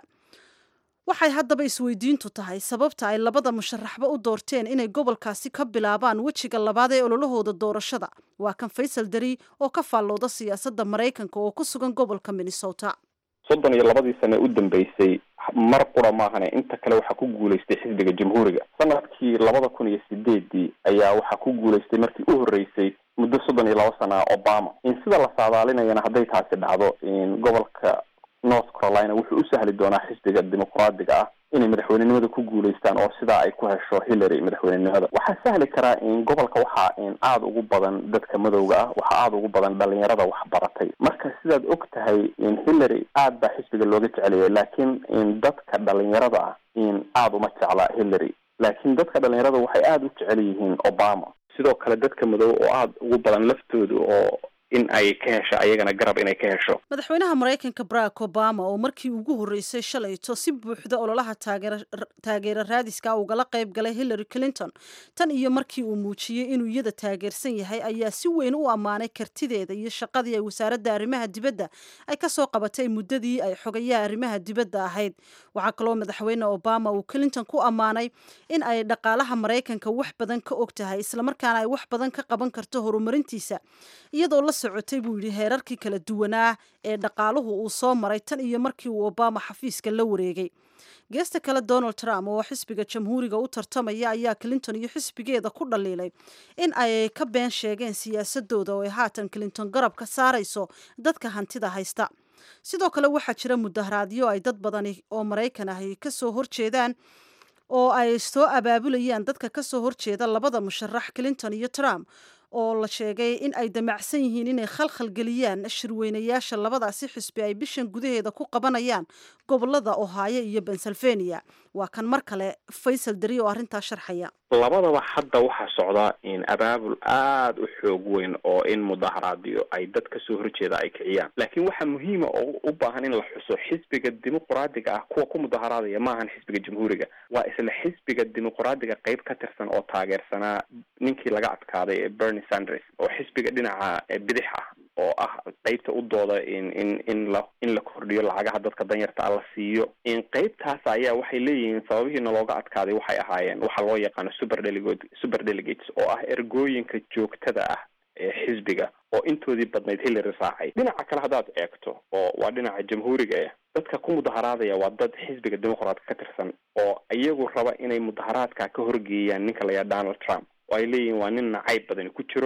[SPEAKER 7] waxay haddaba isweydiintu tahay sababta ay labada musharaxba u doorteen inay gobolkaasi ka bilaabaan wejiga labaad ee ololahooda doorashada waa kan faysal dari oo ka faallooda siyaasadda maraykanka oo ku sugan gobolka minnesota
[SPEAKER 9] soddon iyo labadii sane u dambeysay mar qura maahane inta kale waxaa ku guulaystay xisbiga jamhuuriga sanadkii labada kun iyo sideedii ayaa waxaa ku guulaystay markii u horreysay muddo soddon iyo laba sana obama in sida la saadaalinayana hadday taasi dhacdo in gobolka north carolina wuxuu u sahli doonaa xisbiga dimuqraadiga ah inay madaxweynenimada ku guulaystaan oo sidaa ay ku hesho hillary madaxweynenimada waxaa sahli karaa in gobolka waxaa in aada ugu badan dadka madowga ah waxaa aada ugu badan dhalinyarada waxbaratay marka sidaad og tahay in hillary aad baa xisbiga looga jeceliyay laakiin in dadka dhalinyarada ah in aada uma jecla hillary laakiin dadka dhalinyarada waxay aada u jecel yihiin obama sidoo kale dadka madow oo aada ugu badan laftooda oo in ay ka hesho ayagana garab inay ka hesho
[SPEAKER 7] madaxweynaha maraykanka barack obama oo markii ugu horreysay shalayto si buuxda ololaha taageera taageera raadiska ugala qayb galay hillary clinton tan iyo markii uu muujiyey inuu iyada taageersan yahay ayaa si weyn u ammaanay kartideeda iyo shaqadii ay wasaaradda arrimaha dibadda ay ka soo qabatay muddadii ay xogayaha arrimaha dibadda ahayd waxaa kaloo madaxweyne obama uu clinton ku ammaanay in ay dhaqaalaha maraykanka wax badan ka og tahay islamarkaana ay wax badan ka qaban karto horumarintiisa iyadoo la socotay buu yidhi heerarkii kala duwanaa ee dhaqaaluhu uu soo maray tan iyo markii uu obama xafiiska la wareegay geesta kale donald trump oo xisbiga jamhuuriga u tartamaya ayaa clinton iyo xisbigeeda ku dhaliilay in ay ka been sheegeen siyaasadooda oo ay haatan clinton garab ka saarayso dadka hantida haysta sidoo kale waxaa jira mudaharaadyo ay dad badani oo maraykan ahi kasoo horjeedaan oo ay soo abaabulayaan dadka kasoo horjeeda labada musharax clinton iyo trump oo la sheegay in ay damacsan yihiin inay khalkhal geliyaan shirweynayaasha labadaasi xisbi ay bishan gudaheeda ku qabanayaan gobolada ohaayo iyo pennsylvania waa kan mar kale faysal dari oo arrintaa sharxaya
[SPEAKER 9] labadaba hadda waxaa socdaa in abaabul aada u xoog weyn oo in mudaharaadyo ay dad kasoo horjeeda ay kiciyaan laakiin waxaa muhiima oo u baahan in la xuso xisbiga dimuqraadiga ah kuwa ku mudaharaadaya maahan xisbiga jamhuuriga waa isla xisbiga dimuqraadiga qeyb ka tirsan oo taageersanaa ninkii laga adkaaday ee bernie sanders oo xisbiga dhinaca bidix ah oo ah qeybta u dooda in in in la in la kordhiyo lacagaha dadka danyarta ah la siiyo in qeybtaas ayaa waxay leeyihiin sababihiina looga adkaaday waxay ahaayeen waxaa loo yaqaano super delegate super delegates oo ah ergooyinka joogtada ah ee xisbiga oo intoodii badnayd hillary raacay dhinaca kale haddaad eegto oo waa dhinaca jamhuuriga ah dadka ku mudaharaadaya waa dad xisbiga dimuqraadka ka tirsan oo iyagu raba inay mudaharaadka ka horgeeyaan ninka la yaha donald trump oo ay leeyihiin waa nin nacayb badani ku jiro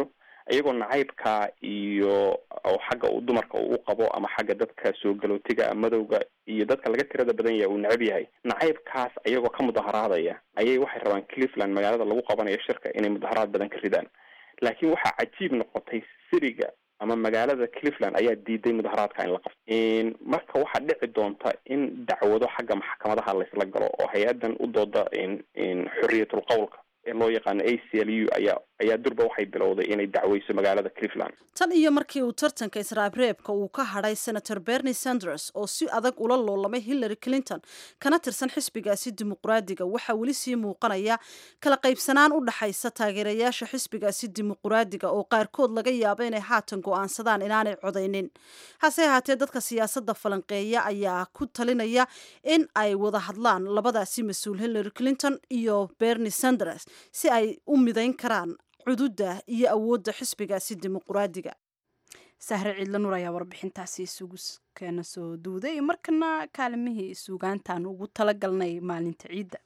[SPEAKER 9] iyagoo nacaybka iyo oo xagga uu dumarka uu qabo ama xagga dadka soo galootiga madowga iyo dadka laga tirada badan yahay uu necab yahay nacaybkaas iyagoo ka mudaharaadaya ayay waxay rabaan cleveland magaalada lagu qabanayo shirka inay mudaharaad badan ka ridaan laakiin waxaa cajiib noqotay siriga ama magaalada cleveland ayaa diiday mudaharaadka in la qabto marka waxaa dhici doonta in dacwado xagga maxkamadaha laysla galo oo hay-adan u dooda xorriyatul qowlka ee loo yaqaano a c l u ayaa ayaa durba waxay bilowday inay dacweyso magaalada cleveland
[SPEAKER 7] tan iyo markii uu tartanka israabreebka uu ka hadhay senator bernie sanders oo si adag ula loolamay hillary clinton kana tirsan xisbigaasi dimuqraadiga waxaa weli sii muuqanaya kala qaybsanaan u dhaxaysa taageerayaasha xisbigaasi dimuqraadiga oo qaarkood laga yaabo inay haatan go'aansadaan inaanay codaynin hase ahaatee dadka siyaasadda falanqeeya ayaa ku talinaya in ay wada hadlaan labadaasi mas-uul hillary clinton iyo bernie sanders si ay u midayn karaan cududda iyo awoodda xisbigaasi dimuqraadiga
[SPEAKER 6] sahre ciidla nur ayaa warbixintaasi isugu keena soo duuday markana kaalimihii suugaantaan ugu talagalnay maalinta ciidda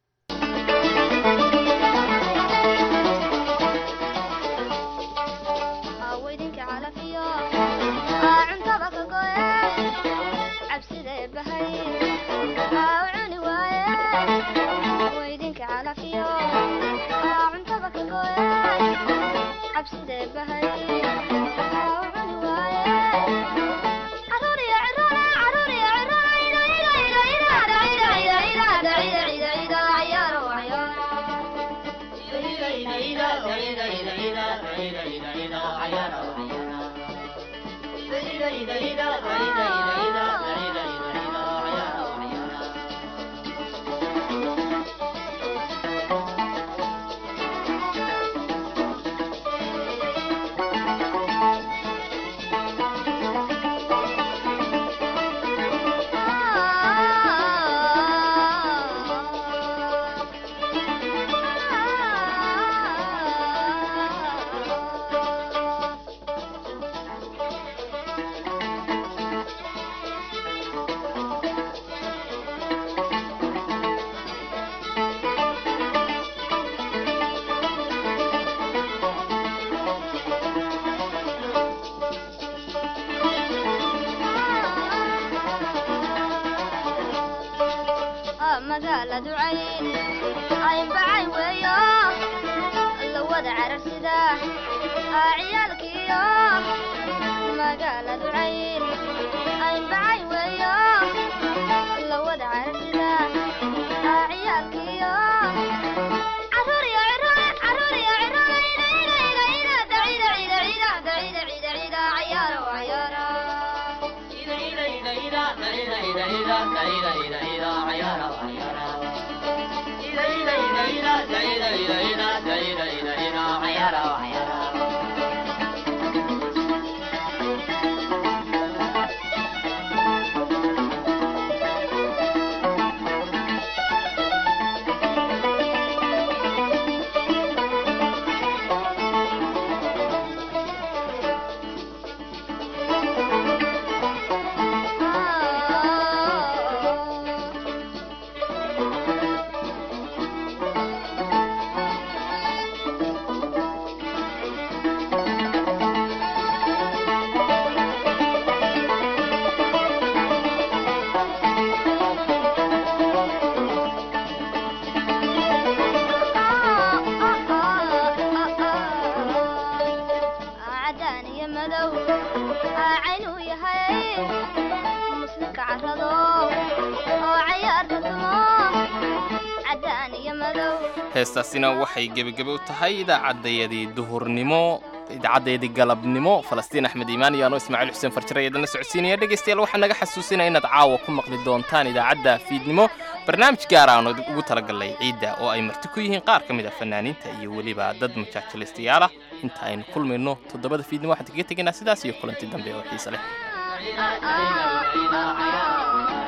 [SPEAKER 18] magaaladu cayn aynbacay weeyo la wada cararsida ciyaalkiyo magaaladu cayn aynbacay weeyo la wada cararsida ciyaalkiyo caruuriyo cirole caruuriyo cirole ida ida ida ida dacida cida cida dacida cida cida cayaaro cayaaro ida ida ida ida dacida ida ida dacida ida ida cayaaro cadaan iyo madow caynuu yahay muslimka carrado oo cayaarka tumo cadaan iyo madow
[SPEAKER 2] heestaasina waxay gebagebe u tahay idaacaddayadii duhurnimo idaacaddayadii galabnimo falastiin axmed iimaan iyo anoo ismaaciil xuseen farjare ayadana socodsiinaya dhegaystayaal waxaa naga xasuusinaya inaad caawa ku maqli doontaan idaacadda fiidnimo barnaamij gaar aan ugu talagalnay ciidda oo ay marti ku yihiin qaar ka mid a fanaaniinta iyo weliba dad majaajilaystayaal ah inta aynu kulmayno toddobada fiidnimo waxaan kaga tegaynaa sidaas iyo kulanti dambe oo xiise leh
[SPEAKER 18] Ah, ah, ah, ah.